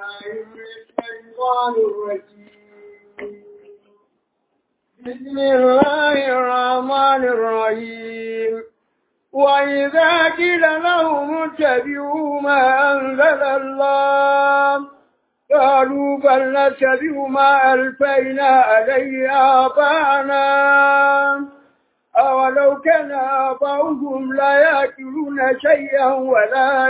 الشيطان الرجيم بسم الله الرحمن الرحيم وإذا قيل لهم اتبعوا ما أنزل الله قالوا بل نتبع ما ألفينا عليه آباءنا أولو كان آباؤهم لا يأكلون شيئا ولا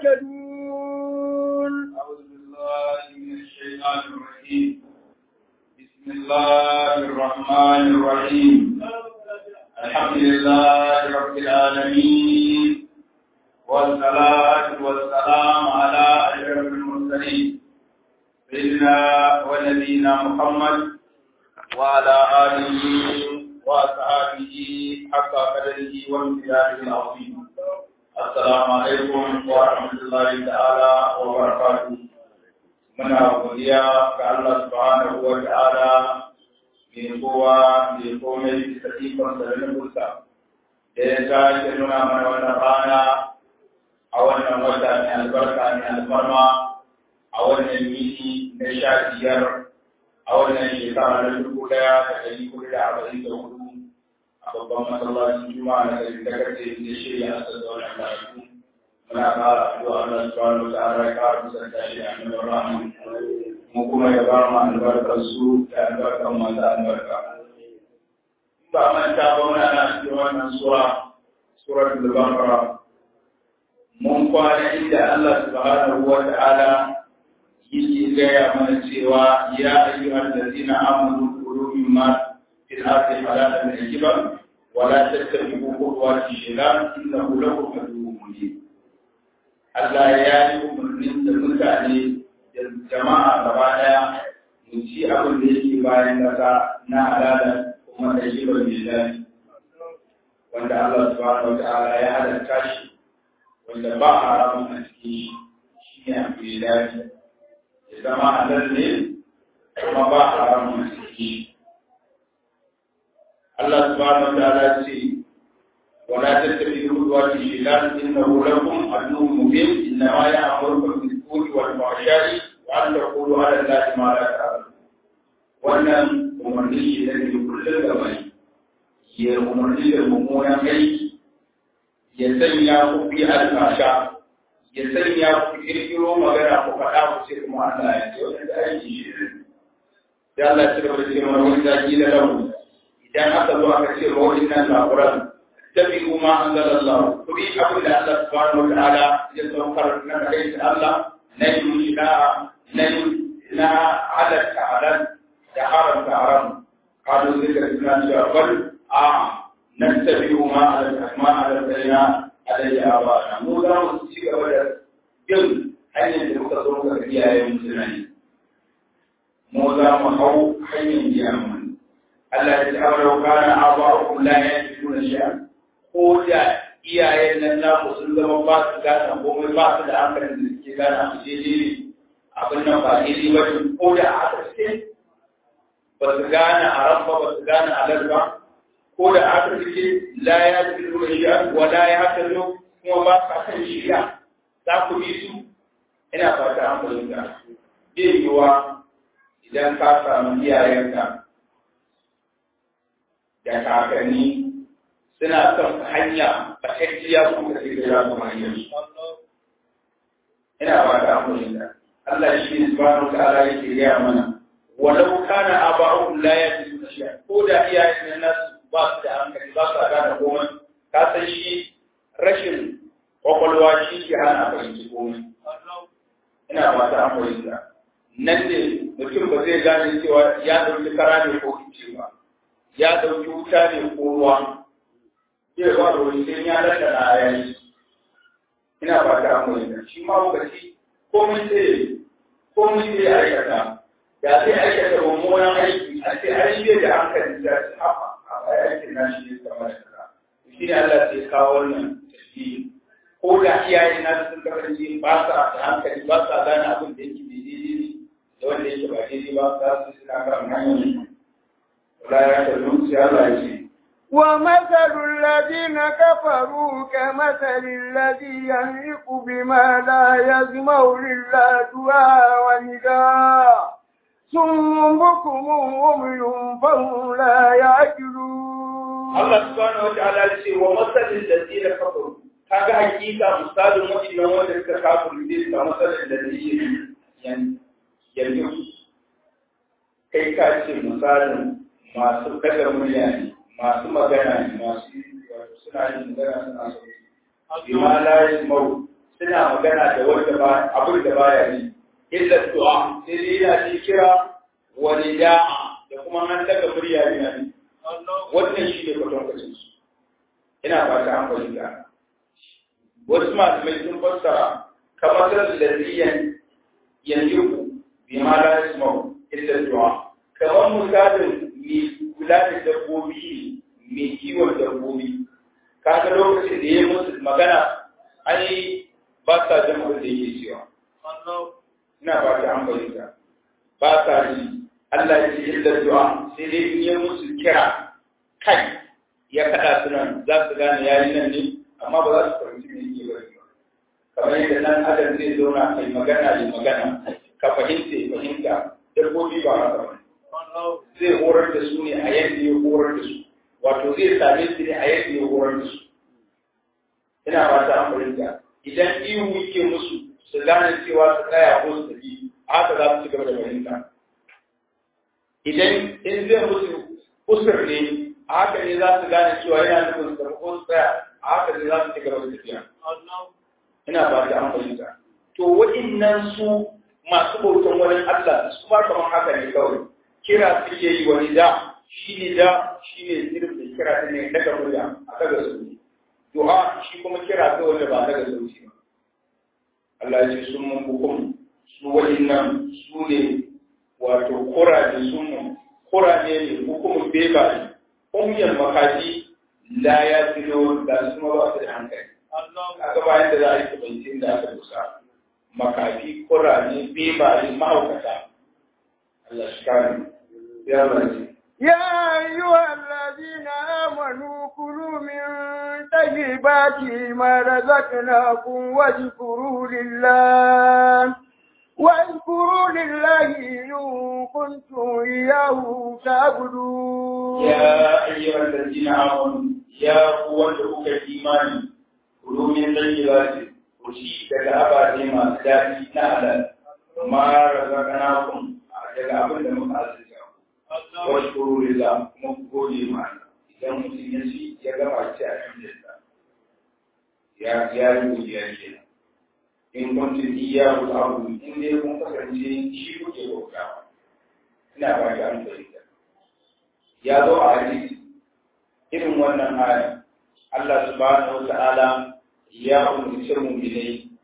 يهتدون أعوذ بالله من الشيطان الرجيم بسم الله الرحمن الرحيم الحمد لله رب العالمين والصلاة والسلام على أشرف المرسلين سيدنا ونبينا محمد وعلى آله وأصحابه حق قدره وامتداده العظيم السلام عليكم ورحمة الله تعالى وبركاته muna godiya ga Allah subhanahu wa ta'ala mai kowa mai komai bisa ikon da nufinsa da ya sake nuna mana wannan rana a wannan wata mai albarka mai alfarma a wannan yini na sha biyar a wannan shekara na dubu daya da ɗari hudu da arba'in da hudu a babban masallacin juma'a na gari ta kace da shirya a sassa wannan karatu muna ƙara addu'a Allah subhanahu wa ta'ala ya ƙara kusanta shi a nan rahman mu kuma ya ba mu albarkar su da albarkar masu albarka ba manta ba muna na cikin wannan sura suratul baqara mun kwana inda Allah subhanahu wa ta'ala yake gaya mana cewa ya ayyuhal ladina amanu kulu mimma fil ardi halalan tayyiban wa la tattabi'u khutuwati shaytan innahu lakum aduwwun mubin Allah ya yi umarnin da mutane da jama'a gaba daya mu ci abin da yake bayan kasa na halala kuma da shi ba mai daɗi wanda Allah subhanahu wa ta'ala ya halatta shi wanda ba haramun a cikin shi shi ne abu mai daɗi ya zama halal ne kuma ba haramun a cikin shi Allah subhanahu wa ta'ala ce ولا تتبعوا خطوات الشيطان انه لكم عدو مبين انما يامركم بالسوء والفحشاء وان تقولوا على الله ما لا تعلمون wannan umarni shi da ke kullum da mai ya umarni da mummunan aiki ya sanya ku fi alfasha ya sanya ku kirkiro magana ku faɗa ku ce kuma Allah ya ce wannan da aiki shi ne da Allah ya ce da cewa wani zaki da lahu idan aka zo aka ce wa wannan labaran tabi'u ma anzalallahu kuri abin da Allah subhanahu wa ta'ala ya saukar na kai Allah na yi mushida na na halatta halal da haramta haram kalu zika suna cewa bal a nattabi'u ma ala ma ala bayna alayhi abana mu za mu ci gaba da bin hanyar da muka zo muka iyayen musulmai mu za mu hau hanyar iyayen Allah ya ce awara kana aba'ukum la yajiduna shay'an ko da iyayen nan naku sun zama ba su gane komai ba su da hankalin da suke gane abu daidai ne abin nan ba daidai ba ne ko da a ƙarshe ba su gane haram ba ba su gane halal ba ko da a ƙarshe la ya fi nuna shi'a wa la ya haka zo kuma ba sa kan shi'a za ku bi su ina fata an fahimta zai yiwuwa idan ka samu iyayenka da kakanni suna son hanya a hajjiya kuma sai da za su hanyar ina ba ta amurin da Allah shi ne subhanahu ta'ala yake gaya mana walau kana aba'uhum la yajiduna shay'a ko da iyayen nan nasu ba su da hankali ba su gane komai ka san shi rashin kwakwalwa shi ke hana fahimci komai ina ba ta amurin da nan ne mutum ba zai gane cewa ya ɗauki kara ne ko kice ba ya ɗauki wuta ne ko ruwa zai ba da wani sai ya rasa na yayi ina ba ta mu da shi ma lokaci komai sai komai sai aikata da sai aikata mummunan aiki a ce ai bai da hankali da shi haka a aikin na shi ne kamar da shi ne Allah sai kawo wannan tafi ko da iyayen na sun kasance ba sa da hankali ba sa gane abin da yake daidai ne da wanda yake ba daidai ba za su suna kan hanyar wala ya ta zuciya Allah ya ce ومثل الذين كفروا كمثل الذي ينعق بما لا يسمع إلا دعاء ونداء ثم بكم عمي فهم لا يعقلون Allah subhanahu wa ta'ala ya ce wa masalin ladina kafaru kaga hakika misalin wadannan wanda suka kafiru ne da masalin da zai yan yanzu kai ka ce misalin masu daga murya ne masu magana ne masu suna yin magana suna so bima la yasmau suna magana da wanda ba abin da baya yi illa du'a sai dai yana ji kira wa nida'a da kuma an daga murya ne ne wannan shi ne kwatankwacin su ina fata an fahimta wasu malamai sun fassara kamar da ladiyan yanzu bi ma la yasmau illa du'a kamar misalin mai kula da dabbobi ne mai kiwon dabbobi kaga lokacin da ya musu magana ai ba sa jin abin da yake cewa ina ba ta an fahimta ba sa ji Allah ya ce illa du'a sai dai in ya musu kira kai ya kada su nan za su gane yayi nan ne amma ba za su fahimci me yake bari ba kamar yadda nan adam zai zauna kai magana yi magana ka fahimta ya fahimta dabbobi ba haka ba zai horar da su ne a yadda ya horar da su wato zai same su ne a yadda ya horar da su ina ba ta an fahimta idan ihu yake musu su gane cewa su tsaya ko su tafi haka za su ci gaba da fahimta idan in zai musu usur ne a haka ne za su gane cewa yana nufin su tafi ko su tsaya a haka ne za su ci gaba da tafiya ina ba ta an fahimta to waɗannan su masu bautan wani Allah su ma kamar haka ne kawai kira suke yi wani da shi ne da shi ne zirin da kira ta ne daga murya a daga sauti duha shi kuma kira ta wanda ba daga sauti ba Allah ya ce sun mun hukum su waɗannan su ne wato kuraje sun mun kuraje ne hukumin beba ne umiyar makaji la ya filo da su ma ba su da hankali kaga bayan da za a yi kubancin da aka dusa makafi kuraje beba ne mahaukata Allah shi kare ya rasu يا أيها الذين آمنوا كلوا من طيبات ما رزقناكم واذكروا لله واذكروا لله إن كنتم إياه تعبدون يا أيها الذين آمنوا يا قوة الإيمان كلوا من طيبات وشيء كالأبا لما سداتي نعلم ما رزقناكم daga abin da muka azuta wasu lillah kuma ku gode ma idan mutum ya ci ya gama ci a cikin ya ya yi godiya kenan in kuntum iyyahu ta'budun in dai kun kasance shi kuke bautawa ina ba ta an fahimta ya zo a hadisi irin wannan aya Allah subhanahu wa ta'ala ya umurci mu'minai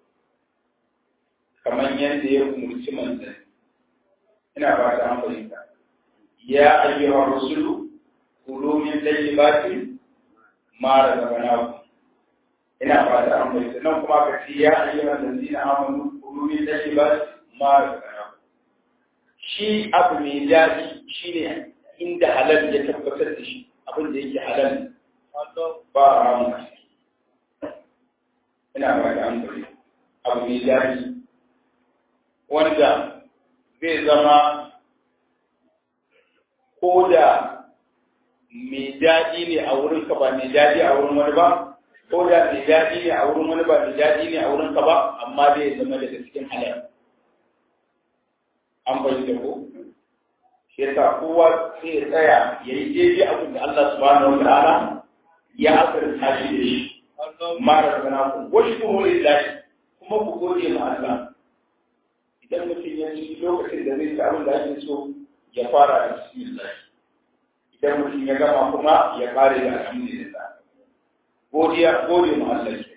kamar yadda ya umurci manzanni ina ba ta an fahimta ya ayyuhar rusulu kulu min tayyibatin ma razaqnakum ina ba ta an fahimta nan kuma ka ce ya ayyuhar ladina amanu kulu min tayyibatin ma razaqnakum shi abu mai daɗi shine inda halal ya tabbatar da shi abin da yake halal ba a ramu ina ba ta an fahimta abu mai daɗi wanda zai zama ko da mai daɗi ne a wurinka ba mai daɗi a wurin wani ba ko da mai daɗi ne a wurin wani ba mai daɗi ne a wurinka ba amma zai zama daga cikin halal an fahimta ko shi yasa kowa sai ya tsaya ya yi daidai abin da Allah subhanahu wa ta'ala ya asirta shi da shi mara sana ku wasu kuma lillahi kuma ku gode ma Allah idan mutum ya ci lokacin da zai ci abin da ake so ya fara da bismillah idan mutum ya gama kuma ya kare da alhamdulillah godiya gode ma Allah ke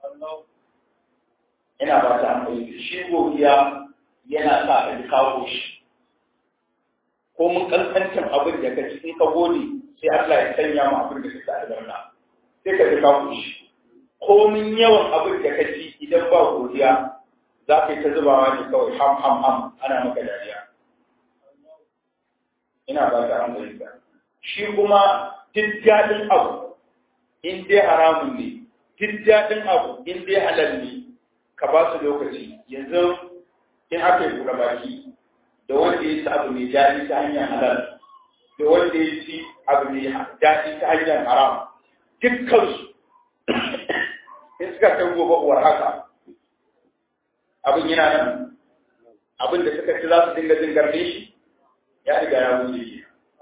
ina ba ta amfani da shi godiya yana sa a kawo shi ko mun kankancin abin da ka ci in ka gode sai Allah ya sanya ma abin da ka ci albarka sai ka ji kawo shi komin yawan abin da ka ci idan ba godiya za ka yi ta zubawa ne kawai ham ham ham ana maka dariya ina ba ta an fahimta shi kuma duk daɗin abu in dai haramun ne duk daɗin abu in dai halal ne ka ba su lokaci yanzu in aka yi buɗe baki da wanda ya ci abu mai daɗi ta hanyar halal da wanda ya ci abu mai daɗi ta hanyar haram dukkansu in suka kai gobe uwar haka abin yana nan abin da suka ci za su dinga jin garbe shi ya riga ya wuce shi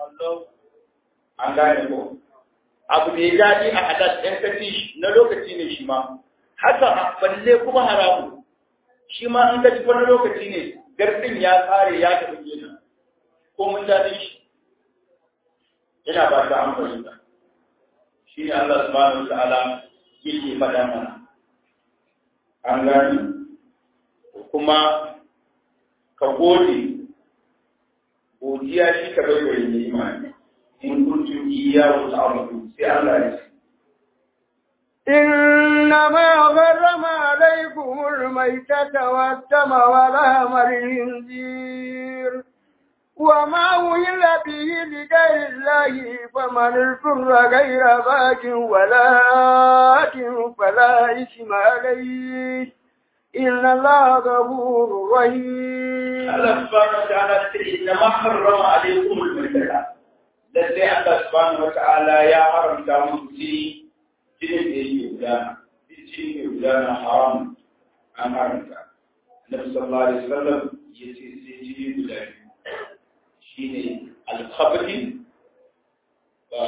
an gane ko abu mai daɗi a hadas ɗan kaci na lokaci ne shi ma haka balle kuma haramu shi ma an kaci wani lokaci ne gardin ya tsare ya tafi kenan ko mun daɗi shi ina ba ta amfani da shi ne Allah subhanahu wa ta'ala yake faɗa mana an gani kuma ka gode godiya shi ka bai wa imani in kuntum iyyahu ta'budun sai Allah ya ce إنما غرم عليكم الميتة والدم ولحم الخنزير وما أهل به لغير الله فمن اضطر غير باق ولا آت فلا إثم عليه إن الله غفور رحيم Allah subhanahu wa ta'ala ce inna ma harrama alaykum al-maitata lalle Allah subhanahu wa ta'ala ya haramta muku jini jinin da yake gudana jini ne gudana haram an haramta Annabi sallallahu alaihi wasallam yace sai jini guda biyu shine al-khabri wa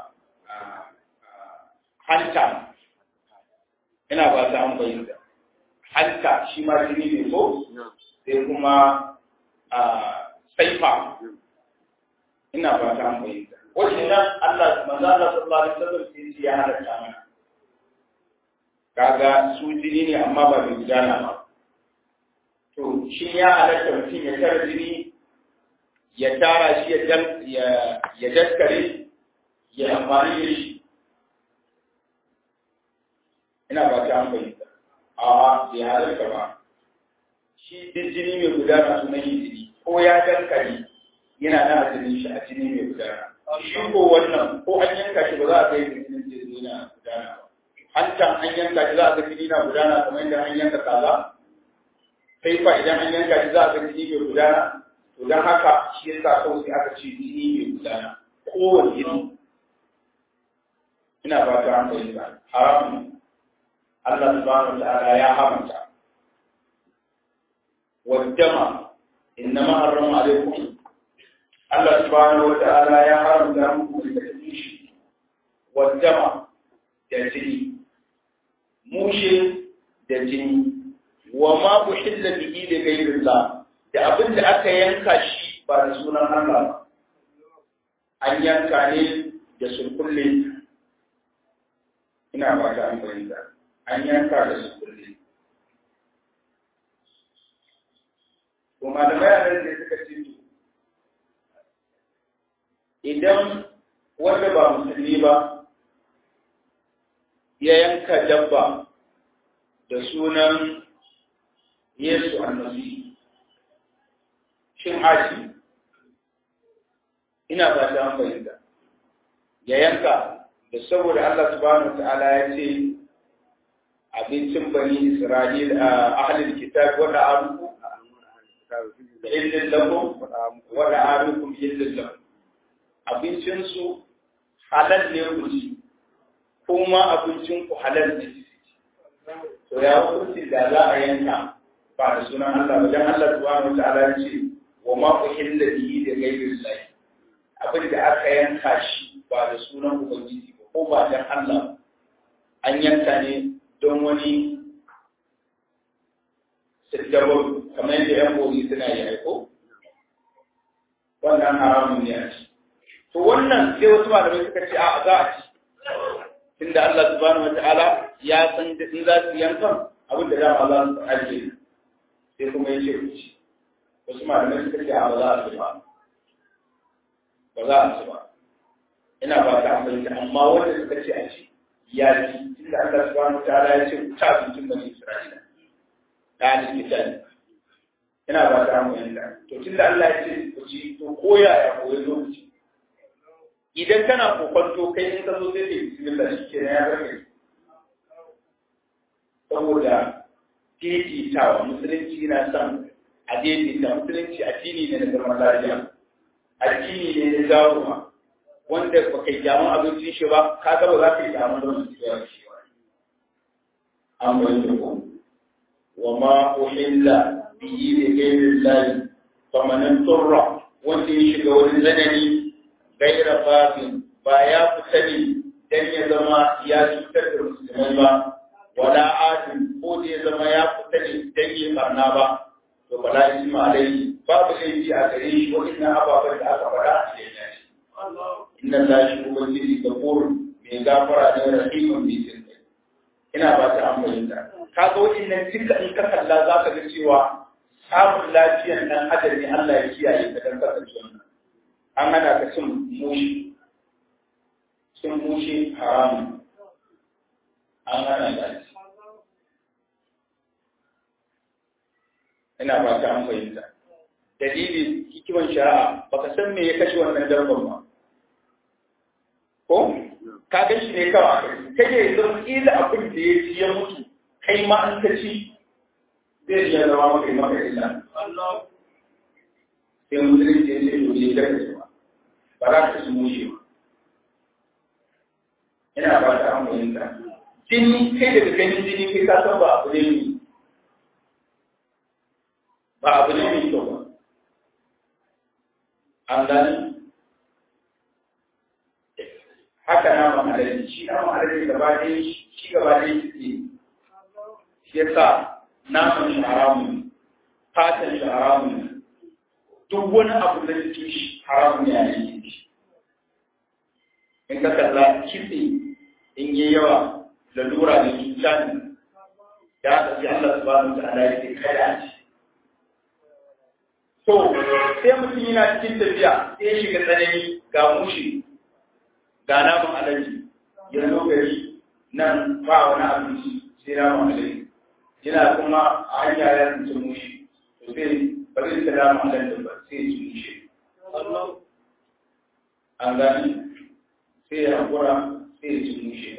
hanta ina ba ta an bayyana hanta shi ma jini ne ko sai kuma a saifa ina ba ta bayyana wannan Allah manzo Allah sallallahu alaihi wasallam sai ya halatta mana kaga su jini ne amma ba da gudana ba to shi ya halatta mutum ya tara jini ya tara shi ya dan ya daskare ya amfani da shi ina ba ta bayyana a bai halatta ba shi duk jini mai gudana sunan yi jini ko ya dankali yana na jinin shi a jini mai gudana shi ko wannan ko an yanka shi ba za a kai jinin jini na gudana ba hancan an yanka shi za a ga jini na gudana kamar yadda an yanka kaza sai fa idan an yanka shi za a ga jini mai gudana to don haka shi yasa kawai sai aka ce jini mai gudana kowane jini ina ba ta an fahimta haramun Allah subhanahu wa ta'ala ya haramta والدم إنما حرم عليكم الله سبحانه وتعالى يا حرم دمكم التكنيش والدم دجني موشي دجني وما أحل به لغير الله da abin da aka yanka shi ba da sunan Allah ba an yanka ne da sulkulle ina ba ta amfani da an yanka da sulkulle kuma da bayanan da suka ce idan wanda ba musulmi ba ya yanka dabba da sunan Yesu annabi shin haji ina ba ta fahimta ya yanka da saboda Allah subhanahu ta'ala ya ce abincin bani Isra'il a ahlul kitab wanda aruku illin lakum wa da'arukum illin lakum abincin su halal ne ku ci kuma abincin ku halal ne to ya hukunci da za a yanka ba da sunan Allah ba dan Allah subhanahu wataala ya ce wa ma uhilla bihi da ghayri Allah abin da aka yanka shi ba da sunan ubangiji ba ko ba dan Allah an yanka ne don wani siddabar kamar yadda yan bogi suna yi aiko wannan haramun ne a ci to wannan sai wasu malamai suka ce a za a ci tunda Allah subhanahu wataala ya san da in za su yankan abin da dama za su ajiye sai kuma ya ce ku ci wasu malamai suka ce a ba za a ci ba ba za a ci ba ina ba ta amfani amma wanda suka ce a ci ya ci tunda Allah subhanahu wataala ya ce ku ci abincin bani Isra'ila ta hannun kitani ina ba ta amfani da to tunda Allah ya ce ku ci to koya ya koyi lokaci idan kana kokonto kai in ka zo sai ke bismillah shi ke ya rage saboda daidaitawa musulunci na son a daidaita musulunci addini ne na zaman lafiya addini ne na jaruwa wanda ba kai kyamun abincin shi ba ka gaba za ka yi kyamun don su yawa shi ba an bai da ku wa ma uhilla bihi da gairin layi famanin turra wanda ya shiga wani zanani gaira babin ba ya fita ne dan ya zama ya cutar da musulmai ba wala adin ko da ya zama ya fita ne dan ya barna ba to bala isma alai babu laifi a gare shi wannan ababen da aka faɗa a cikin shi inna lahi ubangiji gafur mai gafara ne rahimun mai sirri ina ba ta amfani da kaga wannan duka in ka kalla za ka ga cewa samun lafiyan nan adam ne Allah ya kiyaye ka dan kasance wannan an hana ka cin mushi cin mushi haramun an hana ka ci ina ba ta an fahimta dalili hikiman shari'a baka san me ya kashe wannan dabban ba ko ka ga shi ne kawai kai ne zan kila abin da ya ci ya mutu kai ma an ka ci zai iya zama maka maka illa sai musulunci ya ce to ne garka ba ba za ka ci mushe ba ina ba ta an fahimta jini kai daga ganin jini kai ka san ba abu ne mai ba abu ne mai kyau ba an gani haka na ma'adari shi na ma'adari gaba ɗaya shi gaba ɗaya shi ne shi ya sa naman shi haramun fatan shi haramun duk wani abu da jikin shi haramun ne a yankin shi in ka kalla kitse in yi yawa lalura da cuta ne da aka ce Allah subhanahu wa ta'ala ya ce kada a ci To, sai mutum yana cikin tafiya sai shiga tsanani ga mushi, ga naman alaji, yanzu gari nan ba wani abinci sai naman alaji. Yana kuma a hanya ya tsinci mushi, to sai ba zai ta naman alaji ba sai ci mushi. An gani sai ya hakura sai ya ci mushi.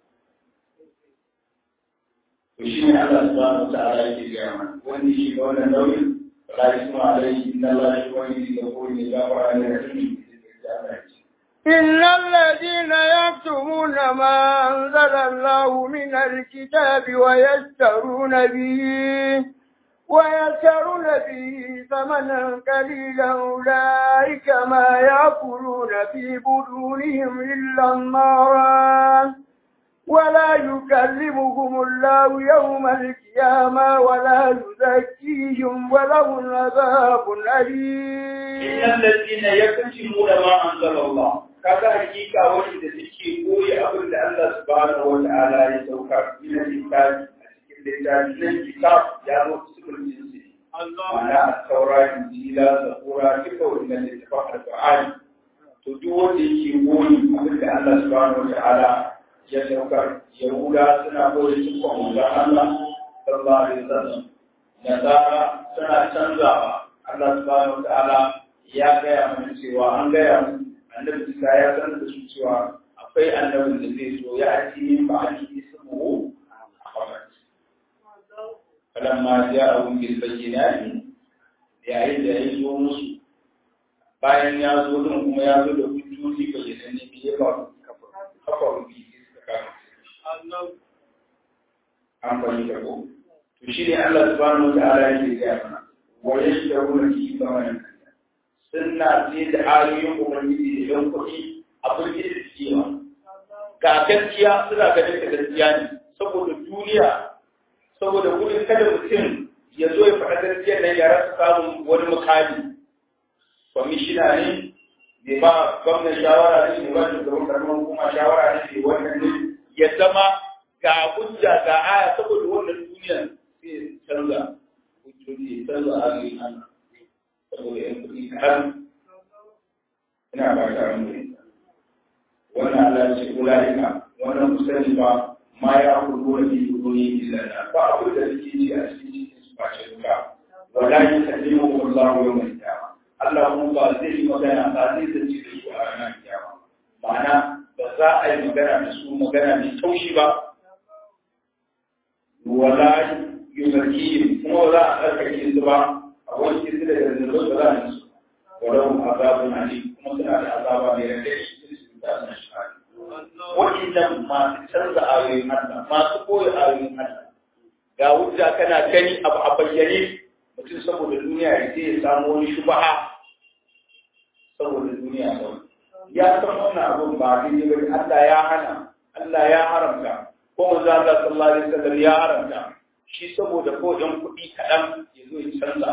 To shi ne Allah subhanahu wa ta'ala yake gaya mana, wani shi ga wannan nauyin لا يسمع عليه إن الله يوحي يقول لجابر على العلم إن الذين يكتمون ما أنزل الله من الكتاب ويشترون به ويشترون به ثمنا قليلا أولئك ما يأكلون في بطونهم إلا النار ولا يكلمهم الله يوم القيامة ولا يزكيهم ولهم عذاب أليم إن الذين يكتمون ما أنزل الله kaga hakika wanda suke koyi abin da Allah subhanahu wa ta'ala ya saukar min littafi a cikin littafi nan kitab ya zo cikin jinsi ma'ana taura injila zabura duka wannan littafin alqur'ani to duk wanda yake koyi abin da Allah subhanahu wa ta'ala ya saukar yahuda suna koyi cikin manzon Allah sallallahu alaihi wasallam nasara suna canzawa Allah subhanahu wa ta'ala ya gaya mana cewa an gaya mu annabi Isa ya sanar da su cewa akwai annabin da zai zo ya ati min ba'ali ismuhu Ahmad falamma ja'ahum bil bayyinati yayin da ya zo musu bayan ya zo din kuma ya zo da hujjoji bayyananne ne ya ba kafa rubi an fahimta ko to shi ne Allah subhanahu wa ta'ala yake gaya mana wa yashtaruna fi thamanin sunna ce da ayoyin ubangiji da yan kuɗi abin da suke ma ga gaskiya suna ganin da gaskiya ne saboda duniya saboda gudun kada mutum ya zo ya faɗa gaskiya nan ya rasa samun wani mukami kwamishina ne bai ba gwamnan shawara ne bai ba shugaban karamar hukuma shawara ne bai wannan ne ya zama ga hujja ga aya saboda wannan duniya sai canza hujjoji canza ayoyin Allah saboda yan kuɗi kaɗan ina ba ta ran wannan Allah ya ce ulaika wannan musali ba ma ya kudu da bi kudu ne illa da ba abu da suke ci a cikin cikin su face duka wala yukallimu Allah yawmal qiyamah Allah kuma ba zai yi magana ba zai zance da su a ranar kiyama ma'ana ba za a yi magana da su magana mai taushi ba wala yuzakihim kuma ba za a tsarkake su ba a wanke su daga zunubai ba za a yi su walau azabun ali kuma suna da azaba mai rage shi su ta san shi waɗannan masu canza ayoyin Allah masu koyi ayoyin Allah ga hujja kana gani abu a bayyane mutum saboda duniya ya je ya samu wani shubaha saboda duniya kawai ya san wannan abun ba daidai ba Allah ya hana Allah ya haramta ko manzo Allah sallallahu alaihi wasallam ya haramta shi saboda ko ɗan kuɗi kaɗan ya zo ya canza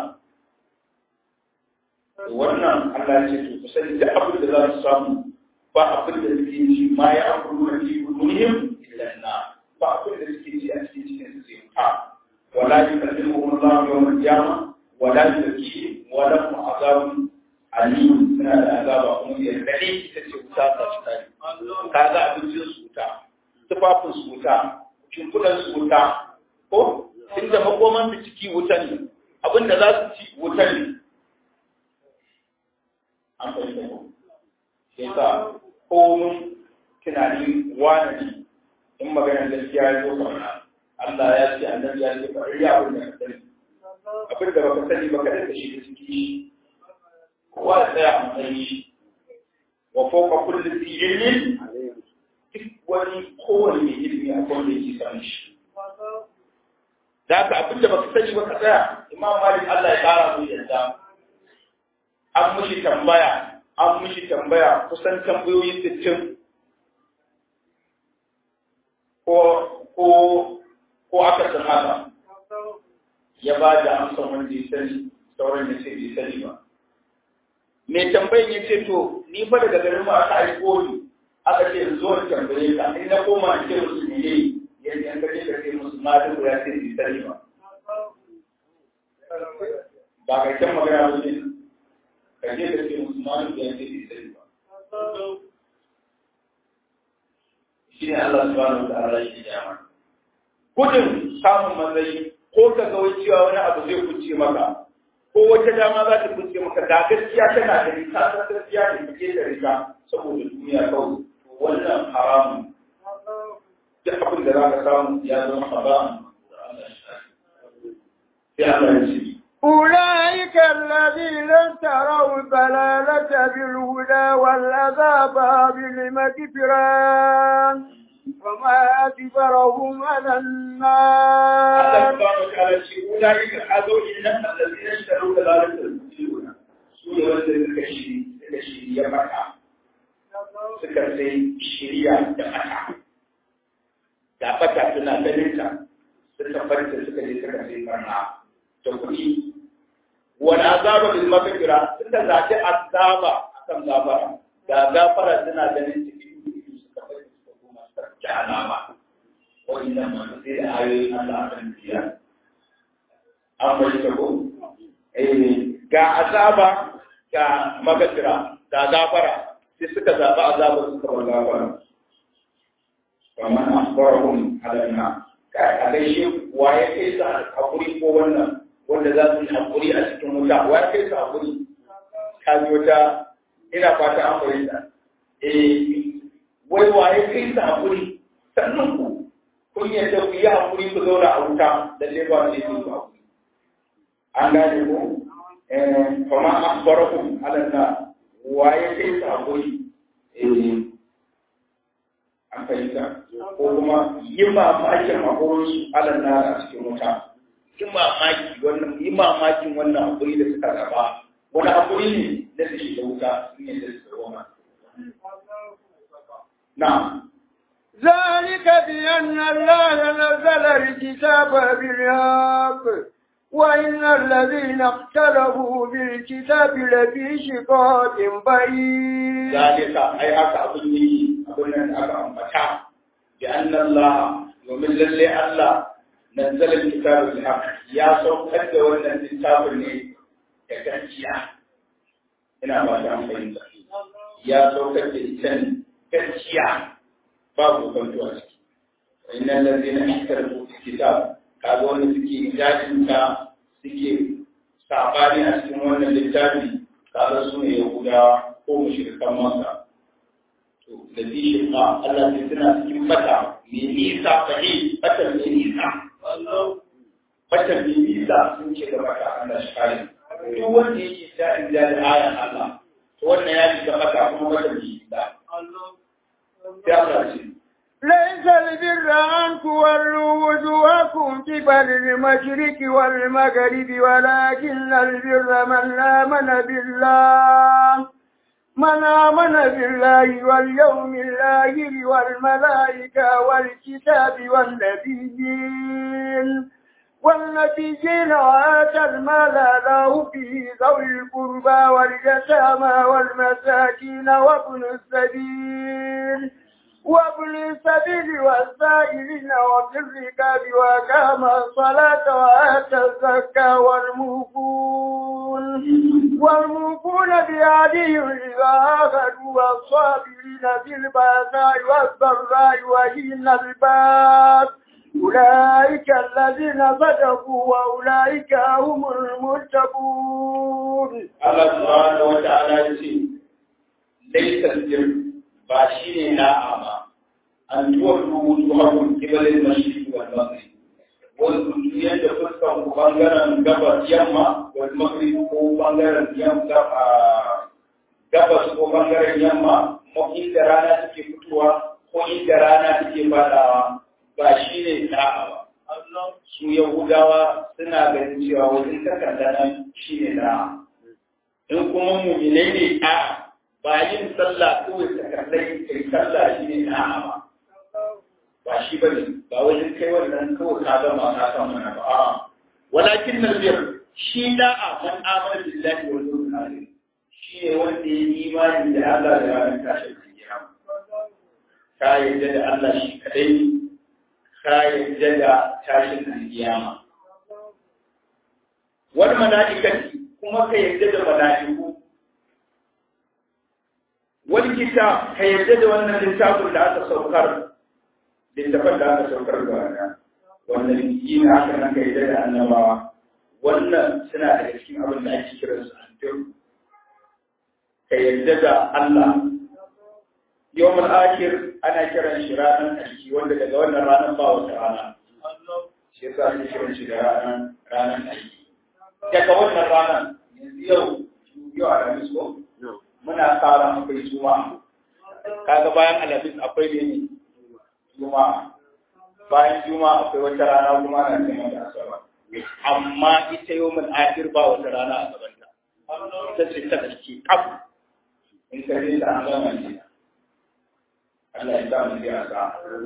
wannan Allah ce to ku sani da abin da za su samu ba abin da suke ci ma ya amuru na fi dunihim illa na ba abin da suke ci a cikin cikin su sai wuta wala yukallimuhum Allah yawm al-qiyamah wala yuzakkihim wa lahum azabun alim suna da azaba kuma ya dade ita ce wuta ta ci tare kaga abincin su wuta tufafin su wuta shimfiɗan su wuta ko inda makoman su ciki wuta ne abinda za su ci wuta ne an fahimta ko sai sa komun tunanin wane ne in maganar gaskiya ya zo kamar Allah ya ce annabi ya ce bari ya abin da ka sani abin da baka sani baka da shi da ciki shi kowa ya tsaya a matsayin shi wa fawqa kulli dhi ilmin duk wani kowane mai ilimi a kowane yake sani shi da haka abin da baka sani baka tsaya imam malik Allah ya kara mu yadda an mushi tambaya an mishi tambaya kusan tambayoyi sittin ko ko ko aka san haka ya ba da amsan wanda ya sani sauran ya ce bai sani ba mai tambayin ya ce to ni fa daga garin ma aka aiko ni aka ce in zo in tambaye ka in na koma in ce musu ne yadda an kaje ka ce musu ma duk ya ce bai sani ba ba kai kan magana ba ne ka je ka ce musu ma duk ya ce bai sani ba shi ne Allah subhanahu wa ta'ala shi ya mana gudun samun matsayi ko ka ga wai cewa wani abu zai kuce maka ko wata dama za ta kuce maka da gaskiya tana da rika ta gaskiya da kake da rika saboda duniya kawai to wannan haramun duk abin da za ka samu ya zama haramun sai Allah ya ce أولئك الذين اشتروا الضلالة بالهدى والعذاب بالمغفرة وما أكبرهم على Allah النار subhanahu wa ta'ala ce ulaika azawjin allazina ishtaru dalalata al-mujrimuna su ne wanda suka shiri suka shiri ya maka suka sai shiriya da mata da bata suna ganin ta suka farta suka je suka sai barna da kuɗi wani azaba bil maghfira suka zaci azaba akan gafara da gafara suna ganin cikin kuɗi suka farta suka koma suka ji alama wa'inda masu sai da ayoyin Allah a kan biya. An bai ta ko? Ga azaba ga magasira ga gafara sai suka zaɓi azaba suka bar gafara. Kamar asbarahum alanna. A gaishe wa ya kai sa hakuri ko wannan wanda za su yi hakuri a cikin wuta wa ya kai sa hakuri. Ka ji wata ina fata an fahimta. Eh, wai wa ya kai sa hakuri sannan ku kun yadda ku yi hakuri ku zauna a wuta da ne ba ne ku hakuri an gane ku eh kuma akbarakum alanna waye kai ku hakuri eh an fahimta ko kuma yi mamakin hakurin su alanna a cikin wuta yi mamaki wannan yi mamakin wannan hakuri da suka gaba wani hakuri ne da su shiga wuta sun yadda su zauna na'am ذلك بأن الله نزل الكتاب بالحق وإن الذين اختلفوا بالكتاب لفي شقاق بعيد ذلك أي haka abin yi abin nan da aka ambata bi anna Allah domin lalle Allah nazzala al-kitaba bil haqq ya saukar da wannan littafin ne da gaskiya ina ba ta fahimta ya saukar da ita ne gaskiya babu kwanto a ciki inna allazina ihtarfu fi kitab kaga wanda suke ijajin ta suke sabani a cikin wannan littafi kaga su ne yahudawa ko mushrikan makka to da fi shirka Allah sai suna cikin bata mai nisa fahi bata mai nisa bata mai nisa sun ce da bata Allah shi kare duk wanda yake ta inda da ayan Allah to wannan ya shiga bata kuma bata mai nisa sai Allah ce ليس البر أن تولوا وجوهكم قبل المشرق والمغرب ولكن البر من آمن بالله من آمن بالله واليوم الآخر والملائكة والكتاب والنبيين والنبيين وآتى المال له في ذوي القربى واليتامى والمساكين وابن السبيل وابن السبيل والسائلين وفي الركاب وقام الصلاة وآتى الزكاة والموفون والموفون بهديهم إذا أخذوا والصابرين في البأساء والضراء وحين الباس أولئك الذين صدقوا وأولئك هم المتقون Allah subhanahu wa ta'ala ya ce laysa al ba shi ne na'a ba an tuwar rubutu hakun kibalin mashriq wal maghrib wal kuntiyan da fuskan ku bangaren gabas yamma wal maghrib ko bangaren yamma gabas ko bangaren yamma ko inda rana take fitowa ko inda rana take fadawa ba shi ne na'a ba su yahudawa suna ganin cewa wajen takarda nan shi ne na'a in kuma muminai ne a'a ba yin sallah kawai takardai kai sallah shi ne na'a ba ba shi bane ba wajen kai wannan kawai ka gama ka san mana ba a'a walakin nabiyar shi da'a man amana billahi wal yawmil akhir shi ne wanda ya yi imani da Allah da ranar tashin kiyama ka yarda da Allah shi kadai ka yarda da tashin kiyama wal malaikati kuma ka yarda da malaiku wani kitab ka yarda da wannan littafin da aka saukar littafin da aka saukar da wannan wannan yi na aka nan ka yarda da annabawa wannan suna daga cikin abin da ake kiran su antum ka yarda da Allah yawmul akhir ana kiran shi ranar aiki wanda daga wannan ranar ba wata rana shi yasa ake kiran shi da ranar ranar aiki daga wannan ranar yanzu yau yau a ranar ko muna tsara akwai juma'a kaga bayan alhamis akwai ne juma'a bayan juma'a akwai wata rana kuma na neman da asabar amma ita yau mun akhir ba wata rana a gabanta ita ce ta ƙarshe kaf in ka je da an gama ne Allah ya sa mu ji asa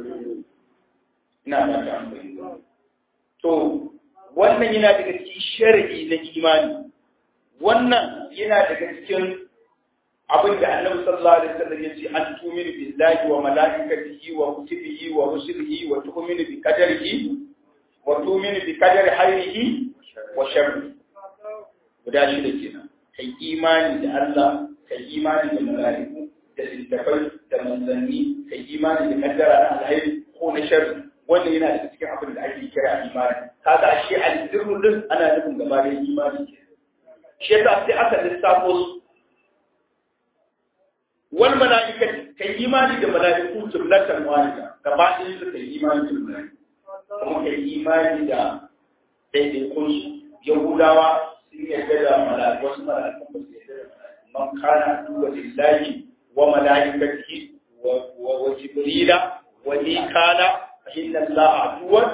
ina ba ta amfani to wannan yana daga cikin shar'i na imani wannan yana daga cikin abin da annabi sallallahu alaihi wasallam yace an tuminu billahi wa malaikatihi wa kutubihi wa rusulihi wa tu'minu bi qadarihi wa tu'minu bi qadari khairihi wa sharrihi guda shida kenan kai imani da Allah kai imani da malaiku da littafai da manzanni kai imani da kaddara na alheri ko na sharri wannan yana da cikin abin da ake kira imani kaga shi al-dirru din ana nufin gaba da imani shi yasa sai aka lissafo su wal mala'ikati kai imani da mala'iku jumlatan wahida gaba ɗaya su kai imani da mala'iku kuma kai imani da daidaikun su yahudawa sun yarda da mala'iku wasu mala'iku ba su yarda da mala'iku man kana duwa lillahi wa mala'ikatihi wa wa jibrila wa mikala fa inna allaha aduwwan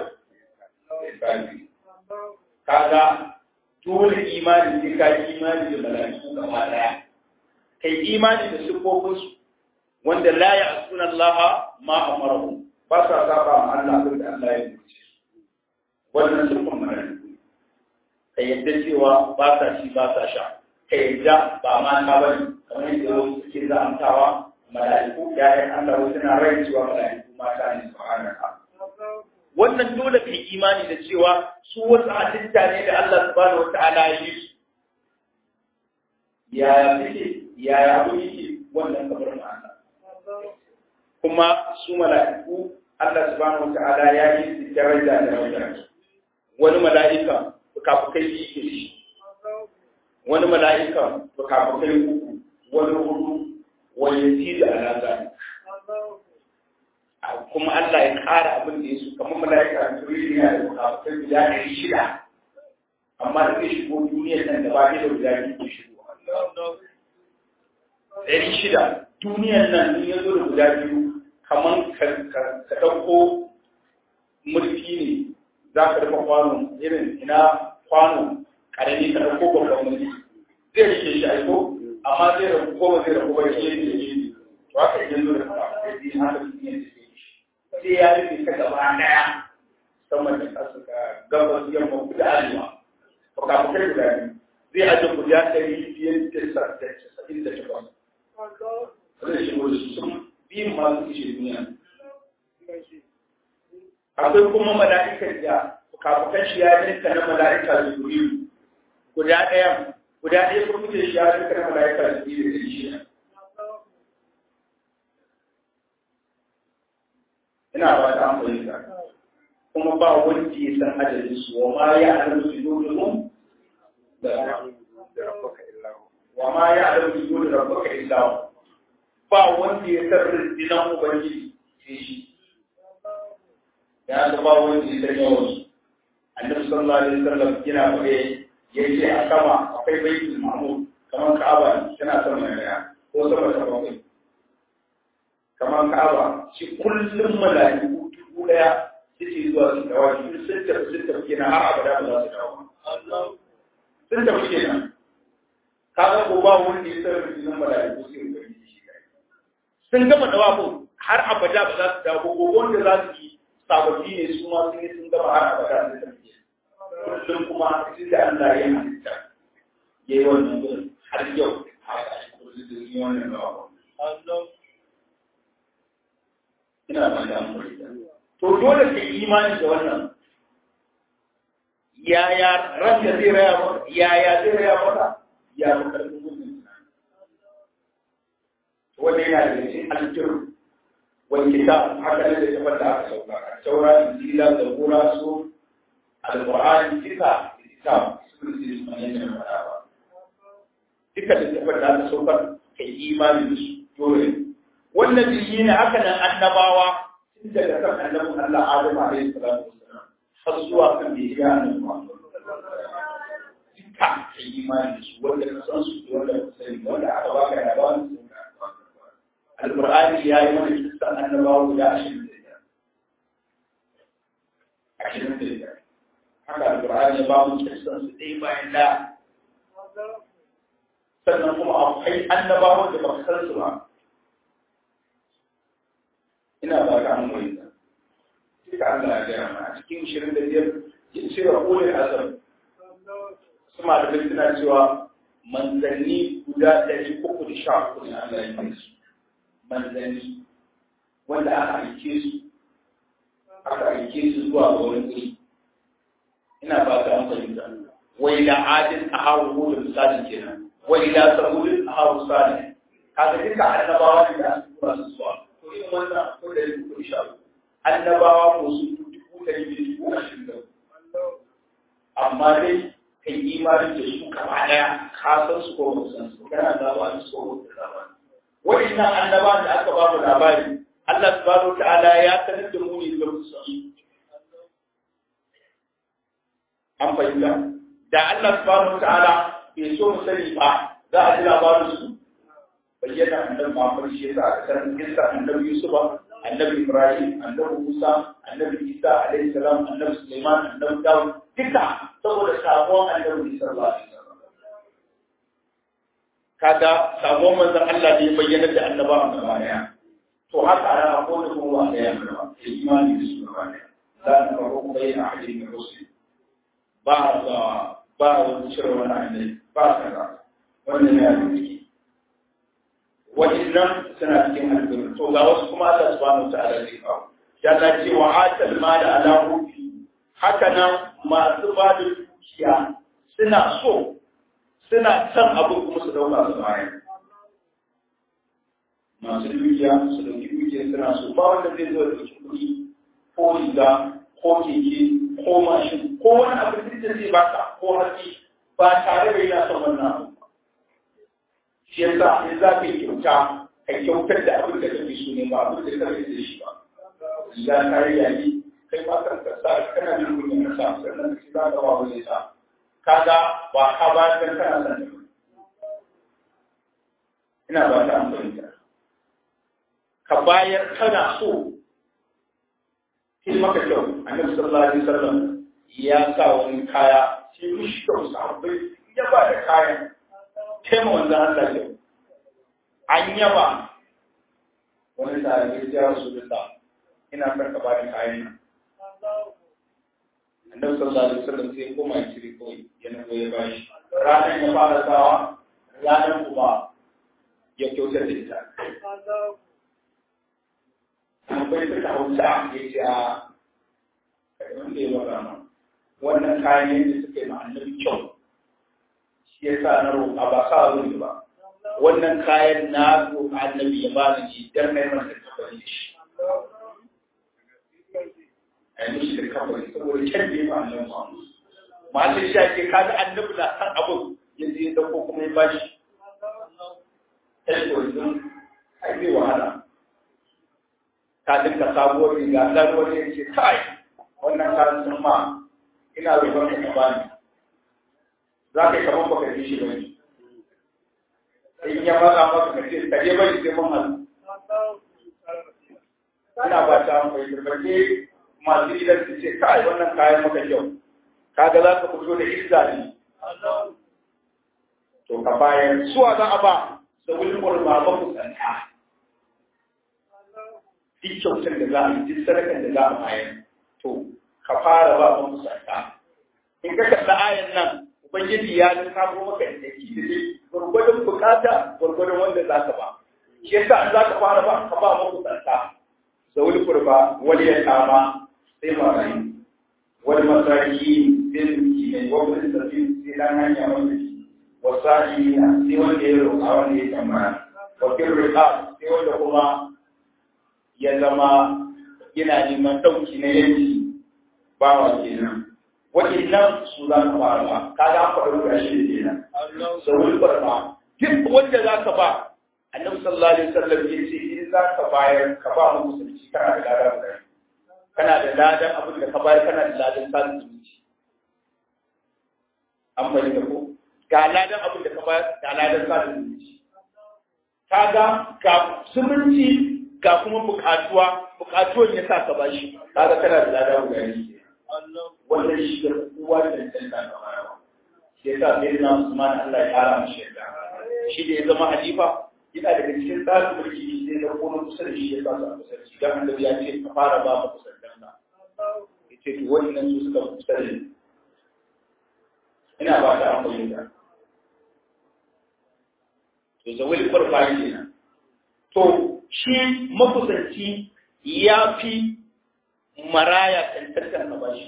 kaga dole imani sai ka imani da mala'iku gaba ɗaya kai imani da siffofinsu wanda la ya asuna Allah ma amarahu ba sa saba ma Allah abin da Allah ya umarce su wannan siffon mala'iku ka yadda cewa ba sa shi ba sa sha ka yadda ba ma ta bane kamar yadda wasu suke za'antawa mala'iku yayin Allah wasu na rai cewa mala'iku mata ne subhanallah wannan dole kai imani da cewa su wasu halitta ne da Allah subhanahu wata'ala ya yi su yaya suke yaya abu yake wannan kabar ma'ana kuma su mala'iku Allah subhanahu wata'ala ya yi su daraja da daraja wani mala'ika fukafukai biyu ke shi wani mala'ika fukafukai uku wani hudu wani yasi da alaƙa kuma Allah ya ƙara abin da ya so kamar mala'ika Jibril yana da bukatai guda ɗari shida amma da zai shigo duniyar nan da ba ne da guda biyu ke shigo ɗari shida duniyar nan in ya zo da guda biyu kamar ka ɗauko mulki ne za ka rufe kwano irin ina kwano ƙarami ka ɗauko babban mulki zai rike shi aiko amma zai rabu ko ba zai rabu ba ya ce ne ne to haka idan zo da kuma sai dai haka duniyar da sai ya rufe ta gaba ɗaya sama da ƙasa ga gabas yamma kudu arewa fukafukai guda biyu zai ajiye guda ɗari biyar da casa'in da takwas zai shigo da su sun biyun masu ishe duniya akwai kuma mala'ikan da fukafukan shi ya rinka na mala'ika jibrilu guda ɗaya guda ɗaya kuma kuke shi ya rinka na mala'ika jibrilu da shi ina ba ta amfani da kuma ba wanda ya san ajalin su wa ma ya alamu su dole wa ma ya alamu su dole rabbaka illa ba wanda ya san rindinan ubangiji sai shi ya ga ba wanda ya san yawan su annabi sallallahu alaihi wasallam yana fare yace a sama akwai baitul ma'mur kamar ka'aba tana sama ne ko sama ta bakwai kamar ka'aba shi kullum mala'iku dubu daya suke zuwa su dawo shi sun tafi sun tafi kenan har abada ba za su dawo sun tafi kenan kaga ko ba wanda ya san rubunin mala'iku sai mu gani shi sun gama dawo har abada ba za su dawo ko wanda za su yi sababbi ne su ma sun yi sun gama har abada sai tafi kullum kuma sai da Allah ya halitta yayi wannan gurin har yau haka shi kullum da yi wannan dawo ina ba da amfani to dole ka yi imani da wannan yaya ran da zai raya maka yaya zai raya maka ya fi karfin gudun wanda yana da cikin aljir wani kitab haka ne da tafar da aka sauka a taura injila da gura su alqur'ani duka kitab sun ce su ne da fara ba duka da tafar da aka saukar kai imani da su dole wannan biyi ne haka nan annabawa tun daga kan annabin Allah Adamu alaihi salatu wassalam har zuwa kan da ya annabi Muhammad duka ka yi imani da su wanda ka san su wanda ka sani wanda aka baka da bawan su Al-Qur'ani ya yi mana kisan annabawa guda ashirin da biyar ashirin da biyar haka Al-Qur'ani ya ba mu kisan su ɗaya bayan da sannan kuma akwai annabawan da ba ka san su ba ina ba ka an koyi duka Allah ya gaya mana cikin shirin da biyar ya ce wa ulil azam su malamai suna cewa manzanni guda ɗari uku da sha uku ne Allah ya yi su manzanni wanda aka aike su aka aike su zuwa ga wani guri ina ba ka an fahimta wai da adin a haru da misalin kenan wai da sabulin a haru salih kaga duka annabawa ne da aka tura su zuwa to irin wannan ko da uku da sha uku annabawa ko su dubu ɗari da dubu ashirin da amma dai ka yi imanin da su gaba ɗaya ka san su ko ba san su kana da ba su ko da ba wa'annan annaba da aka ba mu labari Allah subhanahu ta'ala ya sanar da mu ne da mu san su an fahimta da Allah subhanahu ta'ala bai so mu sani ba za a ji labarin su bayyana annabi Muhammad shi yasa aka san kissa annabi Yusuf annabi Ibrahim annabi Musa annabi Isa alaihi salam annabi Sulaiman annabi Dawud duka saboda sabon annabi sallallahu alaihi wasallam kaga sabon manzon Allah ne bayyana da annabawan gaba daya to haka ana akwai da kuma da ya fara imani da su gaba daya dan ka ko bayyana ahadin min rusul ba ba ba wani cire wani annabi ba kaza wannan ya yi wa'annan suna cikin albiru to ga wasu kuma Allah subhanahu wa ta'ala zai kawo ya ta ce wa atal mal ala rufi haka nan masu ba da dukiya suna so suna son abu kuma su dauka su bayan masu dukiya su dauki dukiya suna so ba wanda zai zo da dauki kuɗi ko riga ko keke ko mashin ko wani abu da zai baka ko hatsi ba tare da yana son wannan abu shi yasa in za ka yi kyauta ka kyautar da abin da kake so ne ba abin da kake da shi ba ya kare yayi kai ma kan ka sa kana jin kunya ka sa sannan ka za ka ba wani sa kaga ba ka ba dan kana san ina ba ta amfani ka bayar kana so sai maka kyau annabi sallallahu alaihi wasallam ya sa wani kaya sai mishi kyau sahabbai ya ba da kayan sai mu wanzan Allah kyau an yaba wani sahabi ya rasu da ina son ka bani kayan nan annabi sallallahu alaihi wasallam sai koma ya cire kawai ya nufo ya bashi ranar ya fara sawa ranar kuma ya kyautar da ita akwai suka hausa ya ce a wanda ya baka ma wannan kayan yadda suka yi ma annabi kyau shi ya sa na roƙa ba sa zuri ba wannan kayan na roƙa annabi ya bani ne dan na yi masa kafari da shi a yi mishi da kafari saboda kyan da ya ba annabi ma masu shi ake kaga annabi na san abin yanzu ya dauko kuma ya bashi ɗan yanzu ai zai wahala ka dinka sabuwar riga dan wani ya ce kai wannan kayan sun ma ina roƙon ka bani za ka yi kamar baka ji shi bane in ya matsa maka ka ce ka je bari sai mun halu ina ba ta mai turbake masu gidan su ce kai wannan kayan maka kyau kaga za ka fito da izza ne to ka bayan suwa za a ba da wani ƙwarba ba ku tsanta duk kyautar da za a yi duk sadakan da za a bayar to ka fara ba mu musaka in ka kalla ayan nan ubangiji ya ji kamo maka da ki da dai gurgurdan bukata gurgurdan wanda za ka ba shi yasa an za ka fara ba ka ba mu musaka zawul qurba wal yatama sai marayi wal masaki sai miki ne wa wani sabi sai dan hanya wanda shi wasali sai wanda ya roƙa wanda ya tambaya wa kirriqa sai wanda kuma ya zama yana neman ɗauki na yanki bawa kenan waɗannan su za ka fara ba ka ga faɗa guda shi da kenan saurin barba duk wanda za ka ba annabi sallallahu alaihi wasallam ya ce in za ka bayar ka ba mu musulunci kana da ladan guda kana da ladan abin da ka bayar kana da ladan samun zumunci an fahimta ko ga ladan abin da ka bayar ga ladan samun zumunci kaga ga zumunci ga kuma bukatuwa bukatuwan ya sa ka bashi kaga kana da lada guda ne wannan shi da kowa da tantance ka bayarwa shi yasa sai na Usman Allah ya kara mishi yadda shi da ya zama halifa yana daga cikin tsarin mulki sai da kuma kusa da shi ya sa su kusa da shi dan annabi ya ce ka fara ba mu kusa da Allah yace to wannan su suka kusa da ni ina ba ta amfani da to zawil qurba kenan to shi makusanci ya fi maraya tantantar na bashi.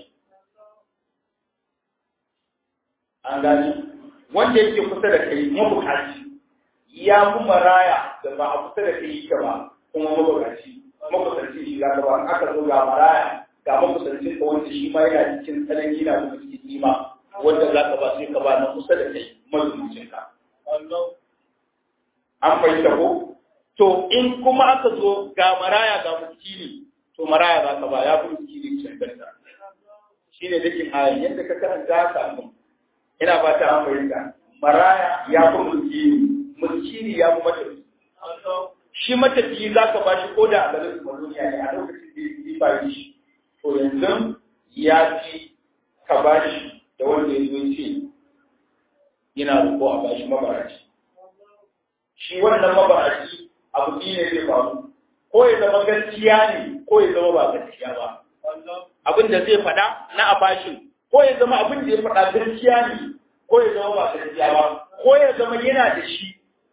An gani, wanda yake kusa da kai mabukaci ya fi maraya da ba a kusa da kai yake ba kuma mabukaci. Makusanci shi za ka ba aka zo ga maraya ga makusancin ka wanda shi ma yana cikin tsanani na kuma cikin nima wanda za ka ba sai ka ba na kusa da kai mazuncin ka. An fahimta ko? To in kuma aka zo ga maraya ga miskini, to maraya za ka ba ya fi miskini cancanta. Shi ne dakin ayan yadda ka karanta ka mu. Ina ba ta an fahimta. Maraya ya fi miskini, miskini ya fi matafi. Shi matafi za ka ba shi ko da a garin Maloniya ne a lokacin da ya ba shi. To yanzu ya fi ka ba shi da wanda ya zo ce yana roƙo a ba shi mabaraci. Shi wannan mabaraci abu ne zai faru ko ya zama gaskiya ne ko ya zama ba gaskiya ba abin da zai faɗa na abashin ko ya zama abin da ya faɗa gaskiya ne ko ya zama ba gaskiya ba ko ya zama yana da shi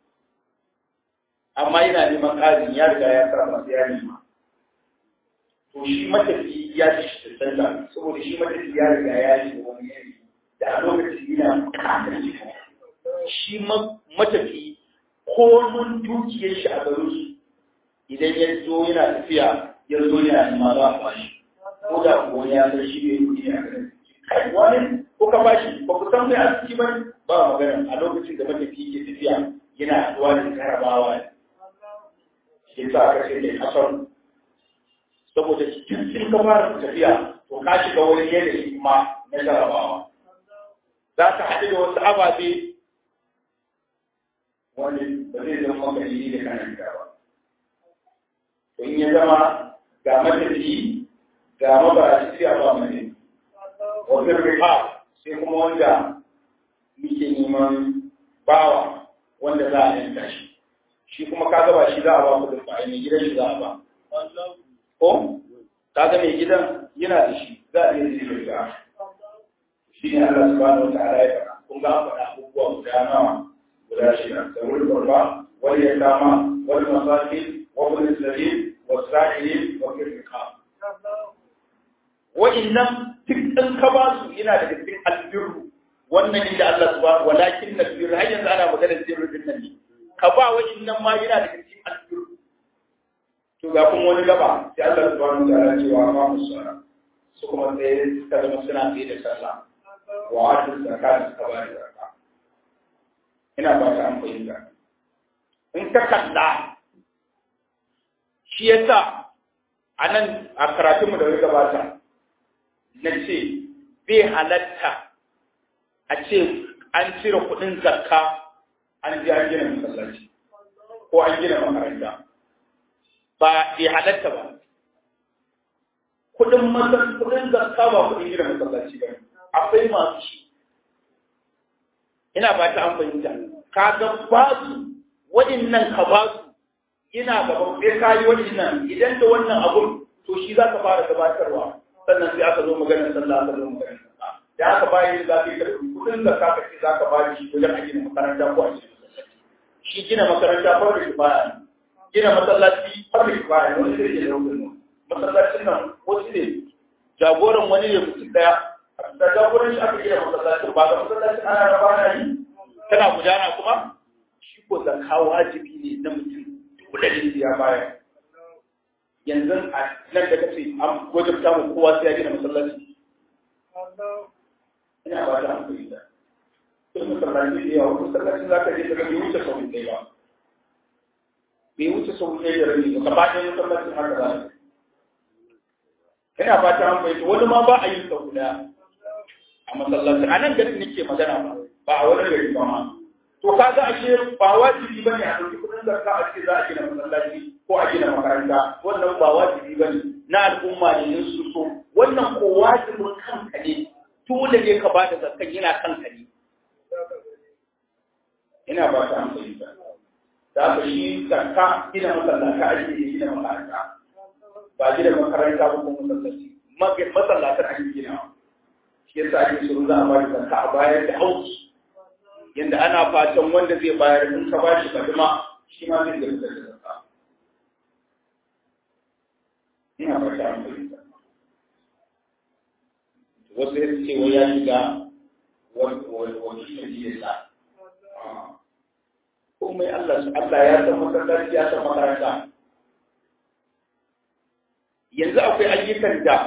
amma yana neman ƙarin ya riga ya fara masu ya nema to shi matafi ya ci shi tantanta saboda shi matafi ya riga ya yi wani yanayi da a lokacin yana buƙatar shi matafi komun dukiyar shi a garin su idan ya zo yana tafiya ya zo yana nema za a bashi ko da ko ya san shi ne kuɗi a garin kai wani ko ka bashi ba ku san mai arziki ba ba magana a lokacin da matafi ke tafiya yana haɗuwa da jarabawa ne shi sa aka ce mai kasar saboda cikin sun ka fara tafiya to ka shiga wani yanayi kuma na jarabawa za ka haɗu da wasu ababe wanda ba zai zama maka yi da kanan gida ba to in ya zama ga matafi ga mabarashi sai a ba mai wajen rifa sai kuma wanda muke neman bawa wanda za a yanka shi shi kuma ka gaba shi za a ba kudin ba mai gidan shi za a ba ko ka ga mai gidan yana da shi za a iya zai da shi ne Allah subhanahu wa ta'ala ya faɗa kun ga an faɗa abubuwa guda nawa guda shida da wani qurba wal yatama wal masakin wa ibn sabil was sa'ilin wa fil riqab wa'innan duk ɗan ka ba su yana daga cikin albirru wannan inda Allah subhanahu walakin na birru har yanzu ana maganar birru din nan ne ka ba wa'innan ma yana daga cikin albirru to ga kuma wani gaba sai Allah subhanahu wa ta'ala cewa ma musara su kuma sai suka zama suna tsaye da sallah wa atu zakat suka ba da zakka ina ba ta an fahimta in ka kalla shi yasa a nan a karatunmu da ya gabata na ce bai halatta a ce an cire kuɗin zakka an ji an gina masallaci ko an gina makaranta ba bai halatta ba kuɗin masar kuɗin zakka ba kuɗin gina masallaci ba akwai masu shi ina ba ta an fahimta ka ga ba su waɗannan ka ba su ina gaban sai ka yi waɗannan idan da wannan abun to shi za ka fara gabatarwa sannan sai aka zo maganar sallah aka zo maganar sallah da aka bayi da zaka yi kudin da ka kace za ka bani shi wajen a gina makaranta ko a gina masallaci shi gina makaranta farko shi baya gina masallaci farko shi baya wani zai iya dauka masallacin nan wasu ne jagoran wani ne mutum daya da jagoran shi aka gina masallacin ba ga masallacin ana raba na yi tana gudana kuma shi ko zakka wajibi ne na mutum dole ne ya baya yanzu a nan da kace an wajabta mu kowa sai ya gina masallaci ina ba ta hankali da sai masallaci da yawa masallacin za ka je daga bai wuce sau ɗaya ba bai wuce sau ɗaya da rabi ba gaba ɗaya masallacin haka za ka ina ba ta hankali wani ma ba a yin sau ɗaya a masallaci a nan garin nake magana ba ba a wani gari ba ma to kaga ashe ba wajibi bane a ɗauki kuɗin zakka a ce za a gina masallaci ko a gina makaranta wannan ba wajibi bane na al'umma ne in su so wannan ko wajibin kanka ne dole ne ka bada zakkan yana kanka ne ina ba ta amfani da da ka shi zakka gina masallata ake yi gina makaranta ba gina makaranta ba ko masallaci masallatan ake gina shi yasa ake so za a ba da zakka a bayar da hauki yanda ana fatan wanda zai bayar in ka bashi kadima shi ma zai gaba da zakka ina fata an fahimta wasu ya ce wai ya shiga wani shi sa komai Allah Allah ya san masallaci ya san makaranta yanzu akwai ayyukan da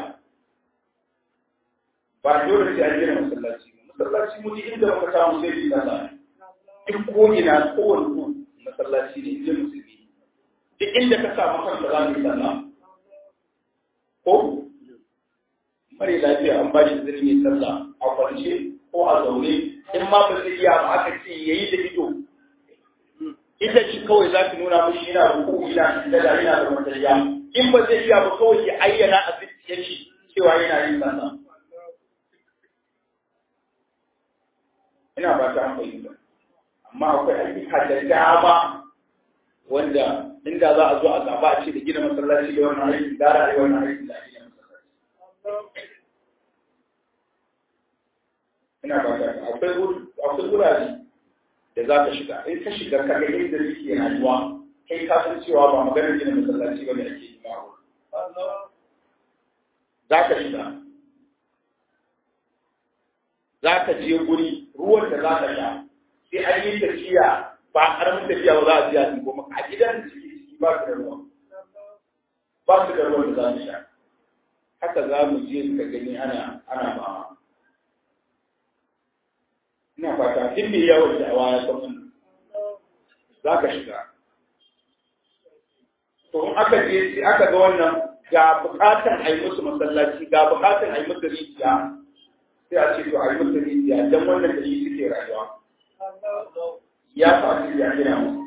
ba dole sai an gina masallaci masallaci mu inda muka samu sai bi kaza duk ko ina kowane ku masallaci ne inda musulmi duk inda ka samu kanka za mu yi sallah ko mare lafiya an ba shi zirmi sallah a kwance ko a zaune in ma ba zai iya ba aka ce yayi da ido ita shi kawai za ki nuna mishi yana ruku ina da da yana da matariya in ba zai iya ba kawai ya ayyana a zuciyar shi cewa yana yin sallah ina ba ta fahimta amma akwai ayyuka da dama wanda inda za a zo a gaba a ce da gina masallaci da wannan aiki gara a yi wannan aiki da gina masallaci ina ba ta akwai akwai wurare da za ka shiga in ka shiga ka ga yadda suke rayuwa kai ka san cewa ba maganar gina masallaci ba ne ake yi ba za ka shiga za ka je guri ruwan da za ka sha sai an yi tafiya ba karamin tafiya ba za a biya su goma a gidan da suke ciki ba su da ruwa ba su da ruwan da za mu sha haka za mu je ka gani ana ana ba ina fata duk mai yawon da awa ya san wannan za ka shiga to in aka je sai aka ga wannan ga bukatan a yi musu masallaci ga bukatan a yi musu rijiya sai a ce to a yi musu rijiya don wannan da shi suke rayuwa ya faɗi ya gina musu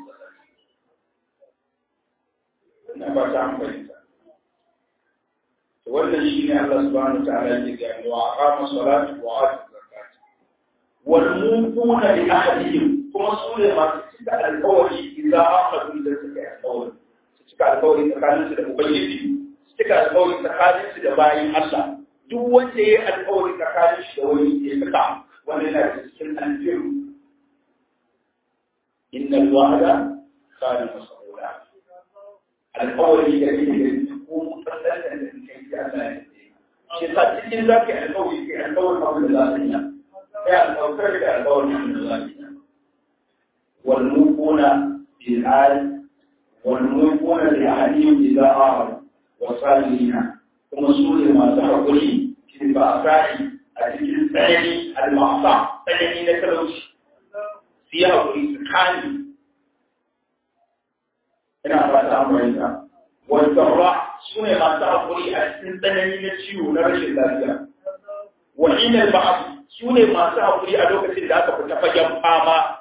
ina ba ta amfani ta wannan shi ne Allah subhanahu wa ta'ala yake gani wa aqama salatu wa atu zakat wal mufuna li ahadihim kuma su ne masu cika alƙawari idan aqadu da suka yi alƙawari su cika alƙawari tsakanin su da ubangiji su cika alƙawari tsakanin su da bayin Allah duk wanda ya yi alƙawari tsakanin shi da wani ya cika wanda yana da cikin alfiru inna al-wa'da kana mas'ula alƙawari da yake da ko mutallan da kai Allah ya ce shi sa cikin zaka alƙawari kai alƙawarin abin da za ka yi sai alƙawarin da alƙawarin abin da za ka yi والموفون بالآل والموفون لأهلهم إذا آروا وصالحين kuma su ne masu haƙuri shi ba a sa'i a cikin tsanani al-ma'asa tsanani na talauci su yi haƙuri su kani ina ba ta amurka wanda su ne masu haƙuri a cikin tsanani na ciwo na rashin lafiya wa inal ba'd su ne masu haƙuri a lokacin da aka fita fagen fama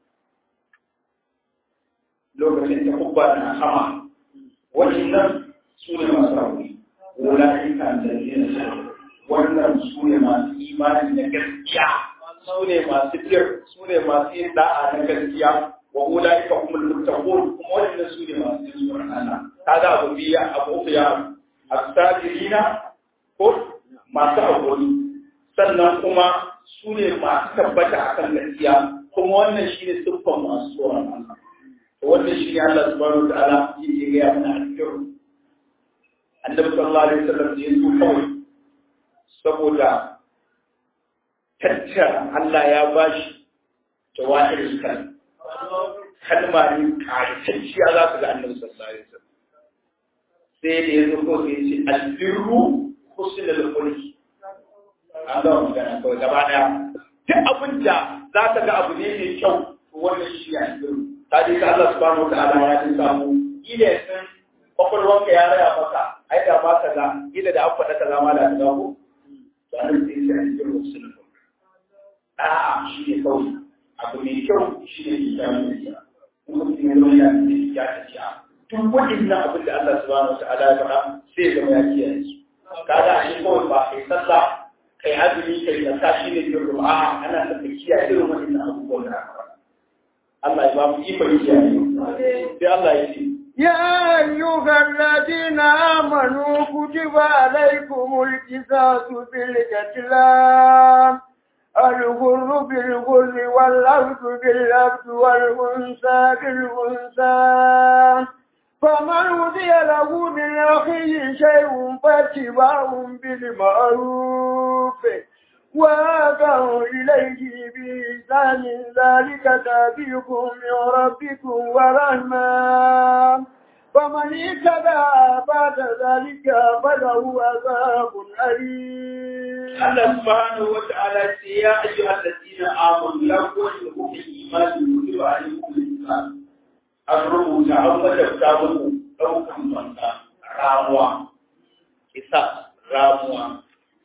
lokacin da kubba na sama wannan su ne masu haƙuri ulaika alladhina wannan su ne masu imani na gaskiya su ne masu bir su ne masu yin da'a na gaskiya wa ulaika humul muttaqun kuma wannan su ne masu yin tsoron Allah kaga abu biya abu uku ya asabirina ko masu haƙuri sannan kuma su ne masu tabbata akan gaskiya kuma wannan shi ne siffan masu tsoron Allah wannan shi ne Allah subhanahu wa ta'ala yake ga mana a cikin annabi sallallahu alaihi wasallam da yanzu kawai saboda tattara Allah ya bashi jawahir kan kalma ne kaitacciya za ku ga annabi sallallahu alaihi wasallam sai da yanzu ko sai ce albirru husnul khuluq an ga magana kawai gaba daya duk abin da za ka ga abu ne mai kyau wannan shi ya albirru ta dai ka Allah subhanahu wa ta'ala ya ji samu ile sun kwakwalwanka ya raya maka ai da ba ka ga ila da an faɗa ka zama da ka ko to an sai sai an jira musulun a'a shi ne kawai abu mai kyau shi ne ke samu da ya kuma mutum ya zama ya ce ya ta ce duk waɗannan abin da Allah subhanahu wa ta'ala ya faɗa sai ya zama ya kiyaye su kaga a shi kawai ba kai sallah kai azumi kai zakka shi ne jirgin a'a ana son ka kiyaye irin waɗannan abubuwan da aka faɗa Allah ya ba mu ikon kiyaye sai Allah ya ce يا أيها الذين آمنوا كتب عليكم القصاص في القتلى الغر بالغر والأرض بالأرض والأنثى بالأنثى فمن وضي له من أخيه شيء فاتباع بالمعروف وآتوا إليه بإحسان ذلك تابيكم من ربكم ورحمة فمن اهتدى بعد ذلك فله عذاب أليم Allah subhanahu wa ta'ala ce ya ayyuha allazina amanu ya kuntu kuke imani kutiba alaykum al-insan an rubuta an wajabta muku daukan banka ramuwa kisa ramuwa